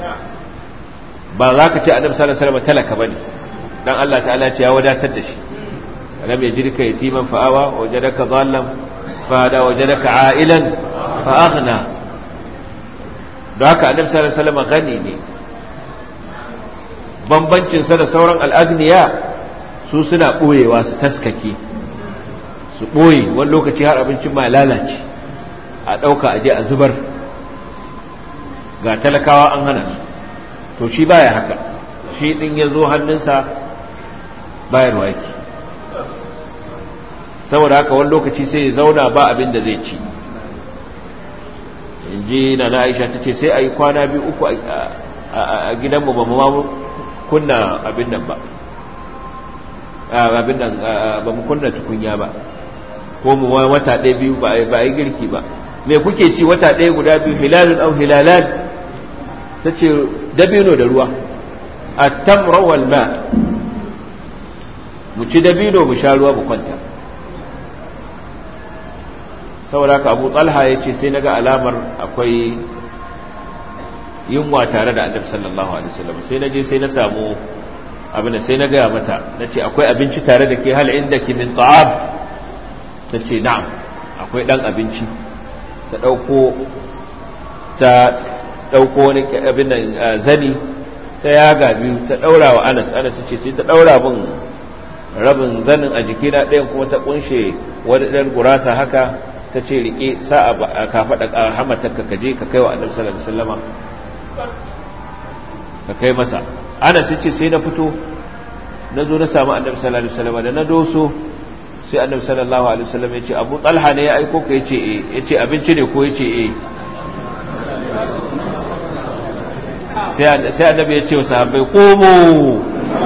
ba za ka ce annabi sallallahu alaihi wasallam talaka bane dan Allah ta'ala ce ya wadatar da shi alam yajidka yatiman fa'awa wajadaka dhallan fahada wajadaka a'ilan fa aghna don haka annabi sallallahu alaihi wasallam gani ne bambancin sa da sauran al'agniya su suna boyewa su taskake su boye wani lokaci har abincin ma lalace a ɗauka aje a zubar ga talakawa an hana su to shi baya haka shi ɗin ya zo hannunsa bayarwa yake saboda haka wani lokaci sai ya zauna ba abin da zai ci in ji na na aisha ta ce sai a yi kwana biyu uku a gidanmu ba mu kunna abin nan ba abin nan ba mu kunna tukunya ba ko mu wata ɗaya biyu ba a yi girki ba me kuke ci wata ɗaya guda biyu hilalun au hilalan ta ce dabino da ruwa a tamra wal ma mu ci dabino mu sha ruwa mu kwanta saboda ka abu talha ya ce sai naga alamar akwai yunwa tare da annabi sallallahu alaihi wasallam sai na je sai na samu abin da sai na gaya mata na ce akwai abinci tare da ke hal inda ki min ta'am ta ce na'am akwai dan abinci ta ɗauko ta ɗauko wani abin nan zani ta yaga biyu ta ɗaura wa anas anas ce sai ta ɗaura min rabin zanin a jikina ɗayan kuma ta kunshe wani ɗan gurasa haka ta ce rike sa a kafaɗa a hamatarka ka je ka kai wa annabi sallallahu alaihi wasallama ka kai masa ana sai ce sai na fito na zo na samu annabi sallallahu alaihi wasallama da na doso sai annabi sallallahu alaihi wasallam ya ce abu talha ne ya aiko ka ya ce eh ya ce abinci ne ko ya ce eh sai annabi ya ce wa sahabbai komo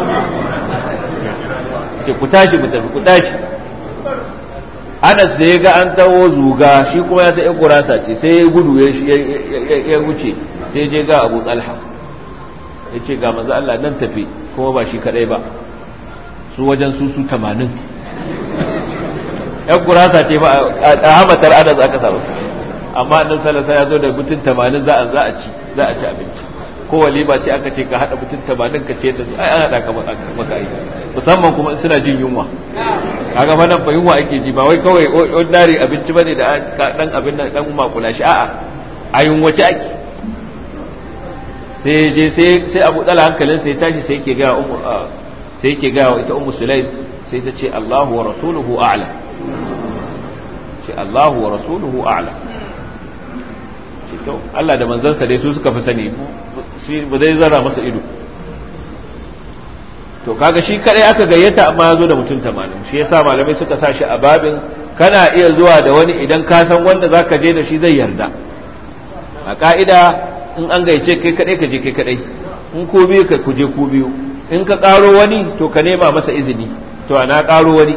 ce ku tashi mu tafi ku tashi anas da ya ga an tawo zuga shi kuma ya sai ya gurasa ce sai ya gudu ya wuce sai je ga abu talha ya ce ga maza Allah nan tafi kuma ba shi kadai ba su wajen su su tamanin yan gurasa ce ba a hamatar anas aka samu amma annabi sallallahu ya zo da mutum tamanin za a za a ci za a ci abinci ko walima ce aka ce ka hada mutum tamanin ka ce da su ai an hada ka maka ai musamman kuma suna jin yunwa kaga fa nan fa yunwa ake ji ba wai kawai ordinary abinci bane da dan abin nan dan makula shi a'a a yunwace ake sai je sai sai Abu Dala hankalin sai tashi sai yake ga ummu sai yake ga ita ummu Sulaim sai ta ce Allahu wa rasuluhu a'lam ce Allahu wa rasuluhu a'lam ce to Allah da manzansa dai su suka fi sani shi ba zai zara masa ido to kaga shi kadai aka gayyata amma ya zo da mutum tamanin shi yasa malamai suka sa shi a babin kana iya zuwa da wani idan ka san wanda zaka je da shi zai yarda a ka'ida in an gayyace kai kadai ka je kai kadai in ko biyu ka kuje ku biyu in ka karo wani to ka nema masa izini to ana karo wani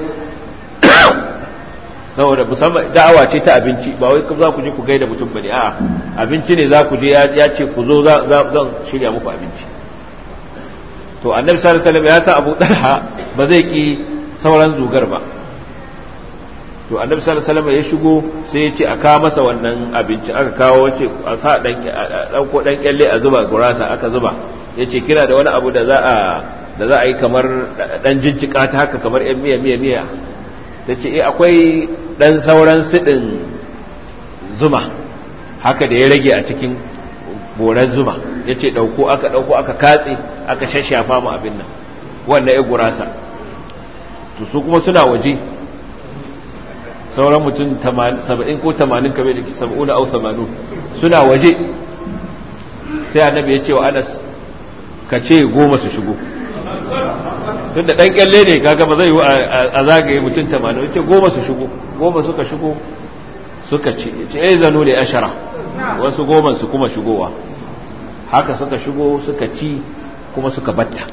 saboda musamman da'awa ce ta abinci ba wai za ku je ku gaida mutum bane a'a abinci ne za ku je ya ce ku zo zan shirya muku abinci to annabi sallallahu alaihi wasallam ya sa Abu Talha ba zai ki sauran zugar ba to annabi sallallahu alaihi wasallam ya shigo sai ya ce a kawo masa wannan abinci aka kawo wace a sa dan dan ko dan kyalle a zuba gurasa aka zuba yace kira da wani abu da za a da za a yi kamar dan jinjika ta haka kamar yan miya miya miya tace eh akwai dan sauran sidin zuma haka da ya rage a cikin boran zuma yace dauko aka dauko aka katse aka shashafa mu abin nan wannan ya gurasa to su kuma suna waje sauran mutum 70 ko 80 kamar da 70 au 80 suna waje sai annabi ya ce wa anas ka ce goma su shigo tun da ɗan kyalle ne kaga ba zai yi a zagaye mutum 80 ya ce goma su shigo goma suka shigo suka ce ce ya zano da ashara wasu goma su kuma shigowa haka suka shigo suka ci kuma suka batta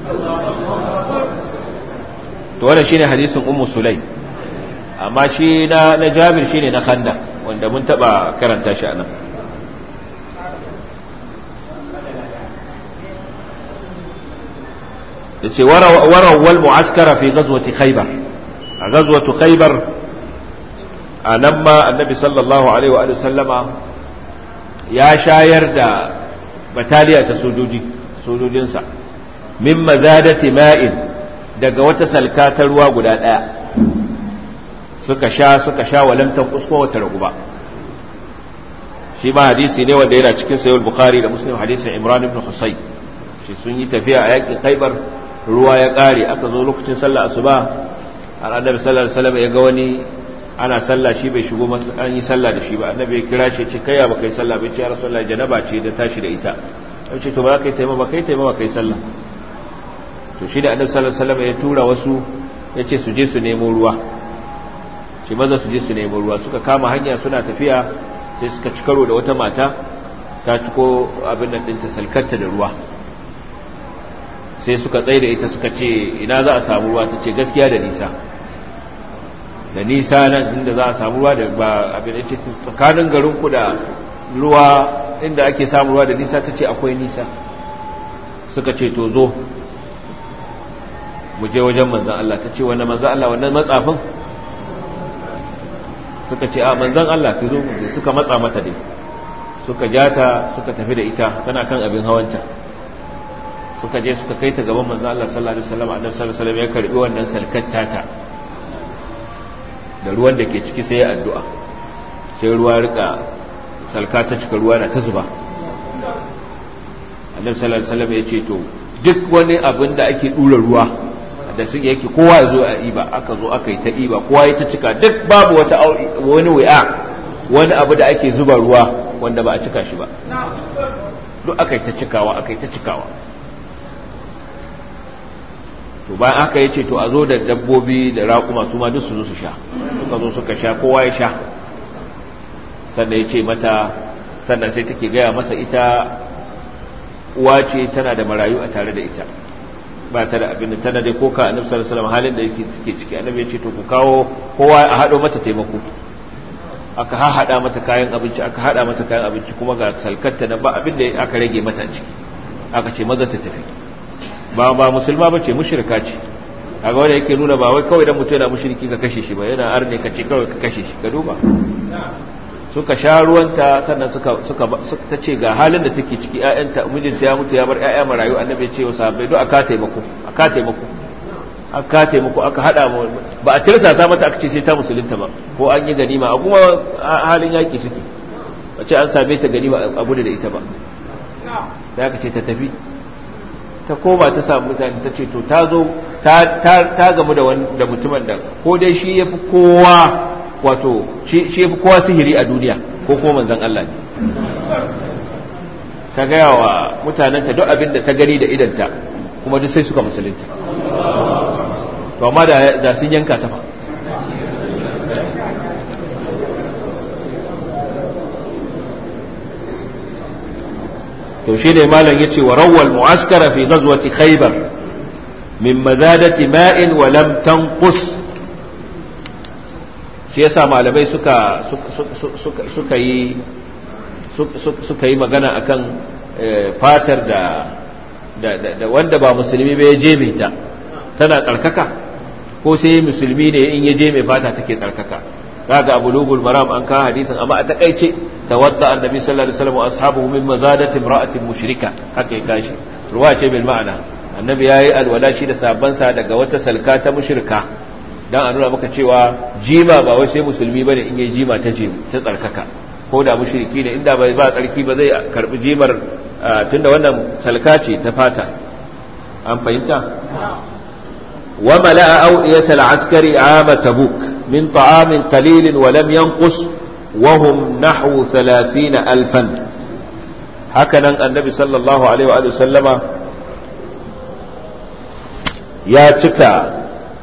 to wannan shine hadisin ummu sulai amma shi na na jabir shine na khanda wanda mun taba karanta shi anan yace warawal mu'askara fi ghazwati khaybar a ghazwatu khaybar anan ma annabi sallallahu alaihi wa sallama ya shayar da bataliya ta sojoji sojojinsa min mazadati ma'in daga wata salka ta ruwa guda daya suka sha suka sha walamtan kusko wata ragu ba shi ma hadisi ne wanda yana cikin sayyid bukhari da muslim hadisin imran ibn husayn shi sun yi tafiya a yakin khaybar ruwa ya kare aka zo lokacin sallah asuba har annabi sallallahu alaihi wasallam ya ga wani ana sallah shi bai shigo an yi sallah da shi ba annabi ya kira shi ce kai ya baka yi sallah bai ce ya rasulullahi janaba ce da tashi da ita ya ce to ba kai taimama kai taimama kai sallah to shi da annabi sallallahu alaihi wasallam ya tura wasu ya ce su je su nemo ruwa shi maza su je su nemo ruwa suka kama hanya suna tafiya sai suka ci karo da wata mata ta ciko abin nan ɗinta salkarta da ruwa sai suka tsaye da ita suka ce ina za a samu ruwa ta ce gaskiya da nisa da nisa nan inda za a samu ruwa da ba abin da ce tsakanin garinku da ruwa inda ake samu ruwa da nisa ta ce akwai nisa suka ce to zo mu je wajen manzan Allah ta ce wani manzan Allah wannan matsafin suka ce a manzan Allah ki zo mu suka matsa mata dai suka jata suka tafi da ita tana kan abin hawanta suka je suka kai ta gaban manzan Allah sallallahu alaihi wasallam annabi sallallahu alaihi wasallam ya karbi wannan salkatta ta da ruwan da ke ciki sai ya addu'a sai ruwa rika salka ta cika ruwa na ta zuba annabi sallallahu alaihi wasallam ya ce to duk wani abin da ake dura ruwa da su yake kowa ya zo a iba aka zo aka yi ta iba kowa ya ta cika duk babu wata wani wi'a wani abu da ake zuba ruwa wanda ba a cika shi ba duk aka yi ta cikawa aka yi ta cikawa to bayan aka yi ce to a zo da dabbobi da raƙuma su ma duk su zo su sha suka zo suka sha kowa ya sha sannan ya ce mata sannan sai take gaya masa ita uwa ce tana da marayu a tare da ita ba ta da abin da tana dai koka annabi sallallahu alaihi wasallam halin da yake take ciki annabi ya ce to ku kawo kowa a hado mata taimako aka hada mata kayan abinci aka hada mata kayan abinci kuma ga salkarta na ba abin da aka rage mata ciki aka ce maza ta tafi ba ba musulma ba ce mushrika ce kaga wanda yake nuna ba wai kawai dan mutum yana mushriki ka kashe shi ba yana arne ka ce kawai ka kashe shi ka duba suka sha ruwanta sannan suka suka ta ce ga halin da take ciki ƴaƴanta mijinta ya mutu ya bar ƴaƴa marayu annabi ya ce wa sahabbai do aka taimako aka taimako aka taimako aka hada mu ba a tirsasa mata aka ce sai ta musulunta ba ko an yi ganima a kuma halin yaki suke ba ce an same ta ganima a gudu da ita ba sai aka ce ta tafi ta koma ta samu mutane ta ce to ta zo ta gamu da mutumin da ko dai shi ya fi kowa wato shi ya fi kowa sihiri a duniya ko kuma manzan Allah ne ta gaya wa mutanenta duk abin da ta gani da idanta kuma duk sai suka musulunta to amma da sun yanka ta fa to shi ne malam ya ce wa rawal mu'askara fi ghazwati khaybar min mazadati ma'in wa lam tanqus shi yasa malamai suka suka yi suka yi magana akan fatar da da wanda ba musulmi ba ya je ta tana tsarkaka ko sai musulmi ne in ya je mai fata take tsarkaka kaga abu lugul maram an ka hadisin amma a takaice tawadda annabi sallallahu alaihi wasallam wa ashabuhu min mazadati imra'atin mushrika haka ya kashi ruwa ce bil ma'ana annabi yayi alwala shi da sabban sa daga wata salka ta mushrika dan a nuna maka cewa jima ba wai sai musulmi bane in yayi jima ta je ta tsarkaka ko da mushriki ne inda bai ba tsarki ba zai karbi jimar tunda wannan salka ce ta fata an fahimta wa mala'a awiyatal askari ama tabuk min ta'amin qalilin wa lam yanqus wa hum nahwu 30 alfan haka nan annabi sallallahu alaihi wa sallama ya cika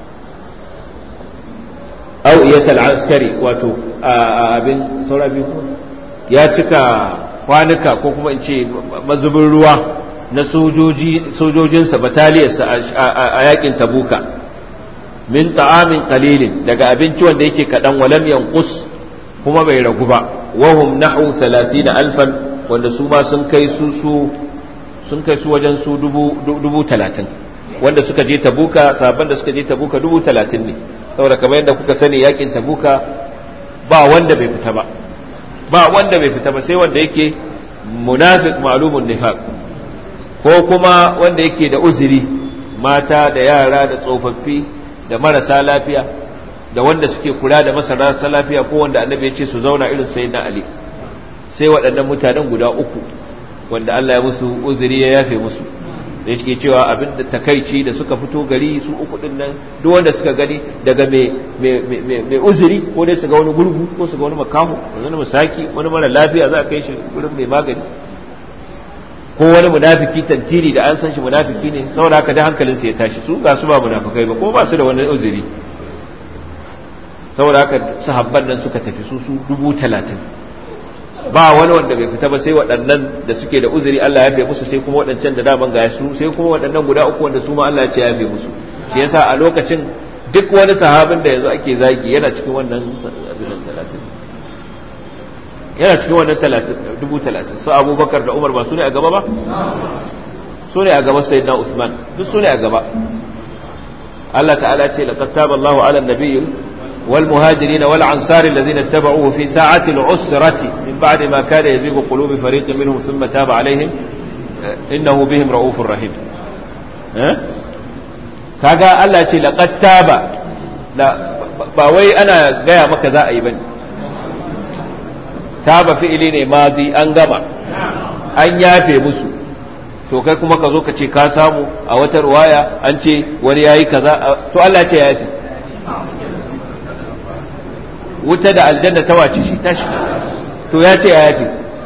awiyatal askari wato abin saura biyu ya cika kwanuka ko kuma in ce mazubin ruwa na sojojinsa bataliyarsa a yakin tabuka min ta'amin qalilin daga abinci wanda yake kaɗan walam yanqus kuma bai ragu ba wahum nahu 30 alfan wanda su ma sun kai su su sun kai su wajen su dubu talatin wanda suka je tabuka sabon da suka je tabuka dubu talatin ne saboda kamar yadda kuka sani yakin tabuka ba wanda bai fita ba ba wanda bai fita ba sai wanda yake munafiq ma'lumun nifaq ko kuma wanda yake da uzuri mata da yara da tsofaffi da marasa lafiya da wanda suke kula da marasa lafiya ko wanda annabi ya ce su zauna irin sayyidina ali sai waɗannan mutanen guda uku wanda Allah ya musu uzuri ya yafe musu da yake cewa abin da takaici da suka fito gari su uku din nan duk wanda suka gani daga mai uzuri ko dai su ga wani gurgu ko su ga wani makaho wani musaki wani mara lafiya za a kai shi gurin mai magani ko wani munafiki tantiri da an san shi munafiki ne saboda haka da hankalinsa ya tashi su ga su ba munafikai ba ko ba su da wani uzuri saboda haka sahabban nan suka tafi su su dubu talatin ba wani wanda bai fita ba sai waɗannan da suke da uzuri Allah ya fi musu sai kuma waɗancan da daman ga su sai kuma waɗannan guda uku wanda su ma Allah ya ce ya fi musu shi yasa a lokacin duk wani sahabin da yanzu ake zagi yana cikin wannan talatin yana cikin wannan dubu talatin su abubakar da umar ba su ne a gaba ba su ne a gaba sai na usman duk su ne a gaba Allah ta'ala ce laqad taba Allahu ala nabiyyi والمهاجرين والأنصار الذين اتبعوه في ساعة العسرة من بعد ما كان يزيغ قلوب فريق منهم ثم تاب عليهم إنه بهم رؤوف رحيم kaga Allah ce laqad taba ba wai ana gaya maka za a yi bane taba fi'ili ne madi an gama an yafe musu to kai kuma ka zo ka ce ka samu a wata ruwaya an ce wani yayi kaza to Allah ce ya yafe wuta da aljanna ta wace shi tashi to ya ce ya yafi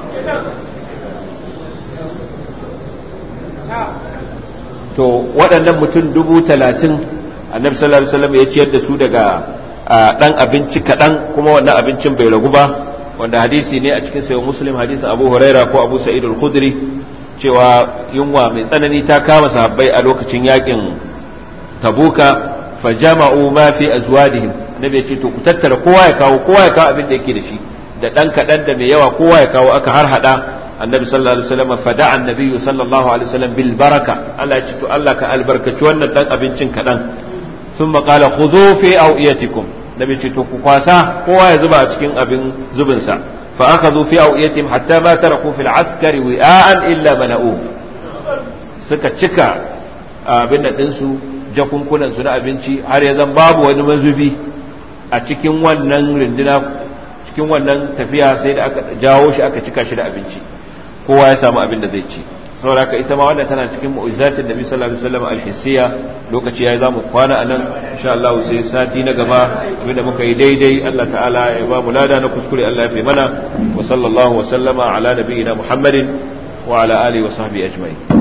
to waɗannan mutum dubu talatin annabi sallallahu alaihi wasallam ya ciyar da su daga ɗan abinci kaɗan kuma wannan abincin bai ragu ba wanda hadisi ne a cikin sayo muslim hadisin abu huraira ko abu sa'id al-khudri cewa yunwa mai tsanani ta kama sahabbai a lokacin yakin tabuka fa jama'u ma fi azwadihim annabi ya ce to ku tattara kowa ya kawo kowa ya kawo abin da yake da shi da dan kadan da mai yawa kowa ya kawo aka har hada annabi sallallahu alaihi wasallam fada annabi sallallahu alaihi wasallam bil baraka Allah ya ce to Allah ka albarkaci wannan dan abincin kadan thumma qala khudhu fi awiyatikum nabi ce to ku kwasa kowa ya zuba a cikin abin zubin sa fa akhadhu fi awiyatihim hatta ma taraku fil askari wi'an illa mana'u suka cika abin da dinsu jakunkunan su na abinci har ya zan babu wani mazubi a cikin wannan rinduna cikin wannan tafiya sai da aka jawo shi aka cika shi da abinci kowa ya samu abin da zai ci saboda haka ita ma wannan tana cikin mu'izzatin nabi sallallahu alaihi wasallam alhissiya lokaci yayi zamu kwana anan insha Allah sai sati na gaba abinda muka yi daidai Allah ta'ala ya ba mu lada na kuskure Allah ya fi mana wa sallallahu wa sallama ala nabiyyina Muhammadin wa ala alihi wa sahbihi ajma'in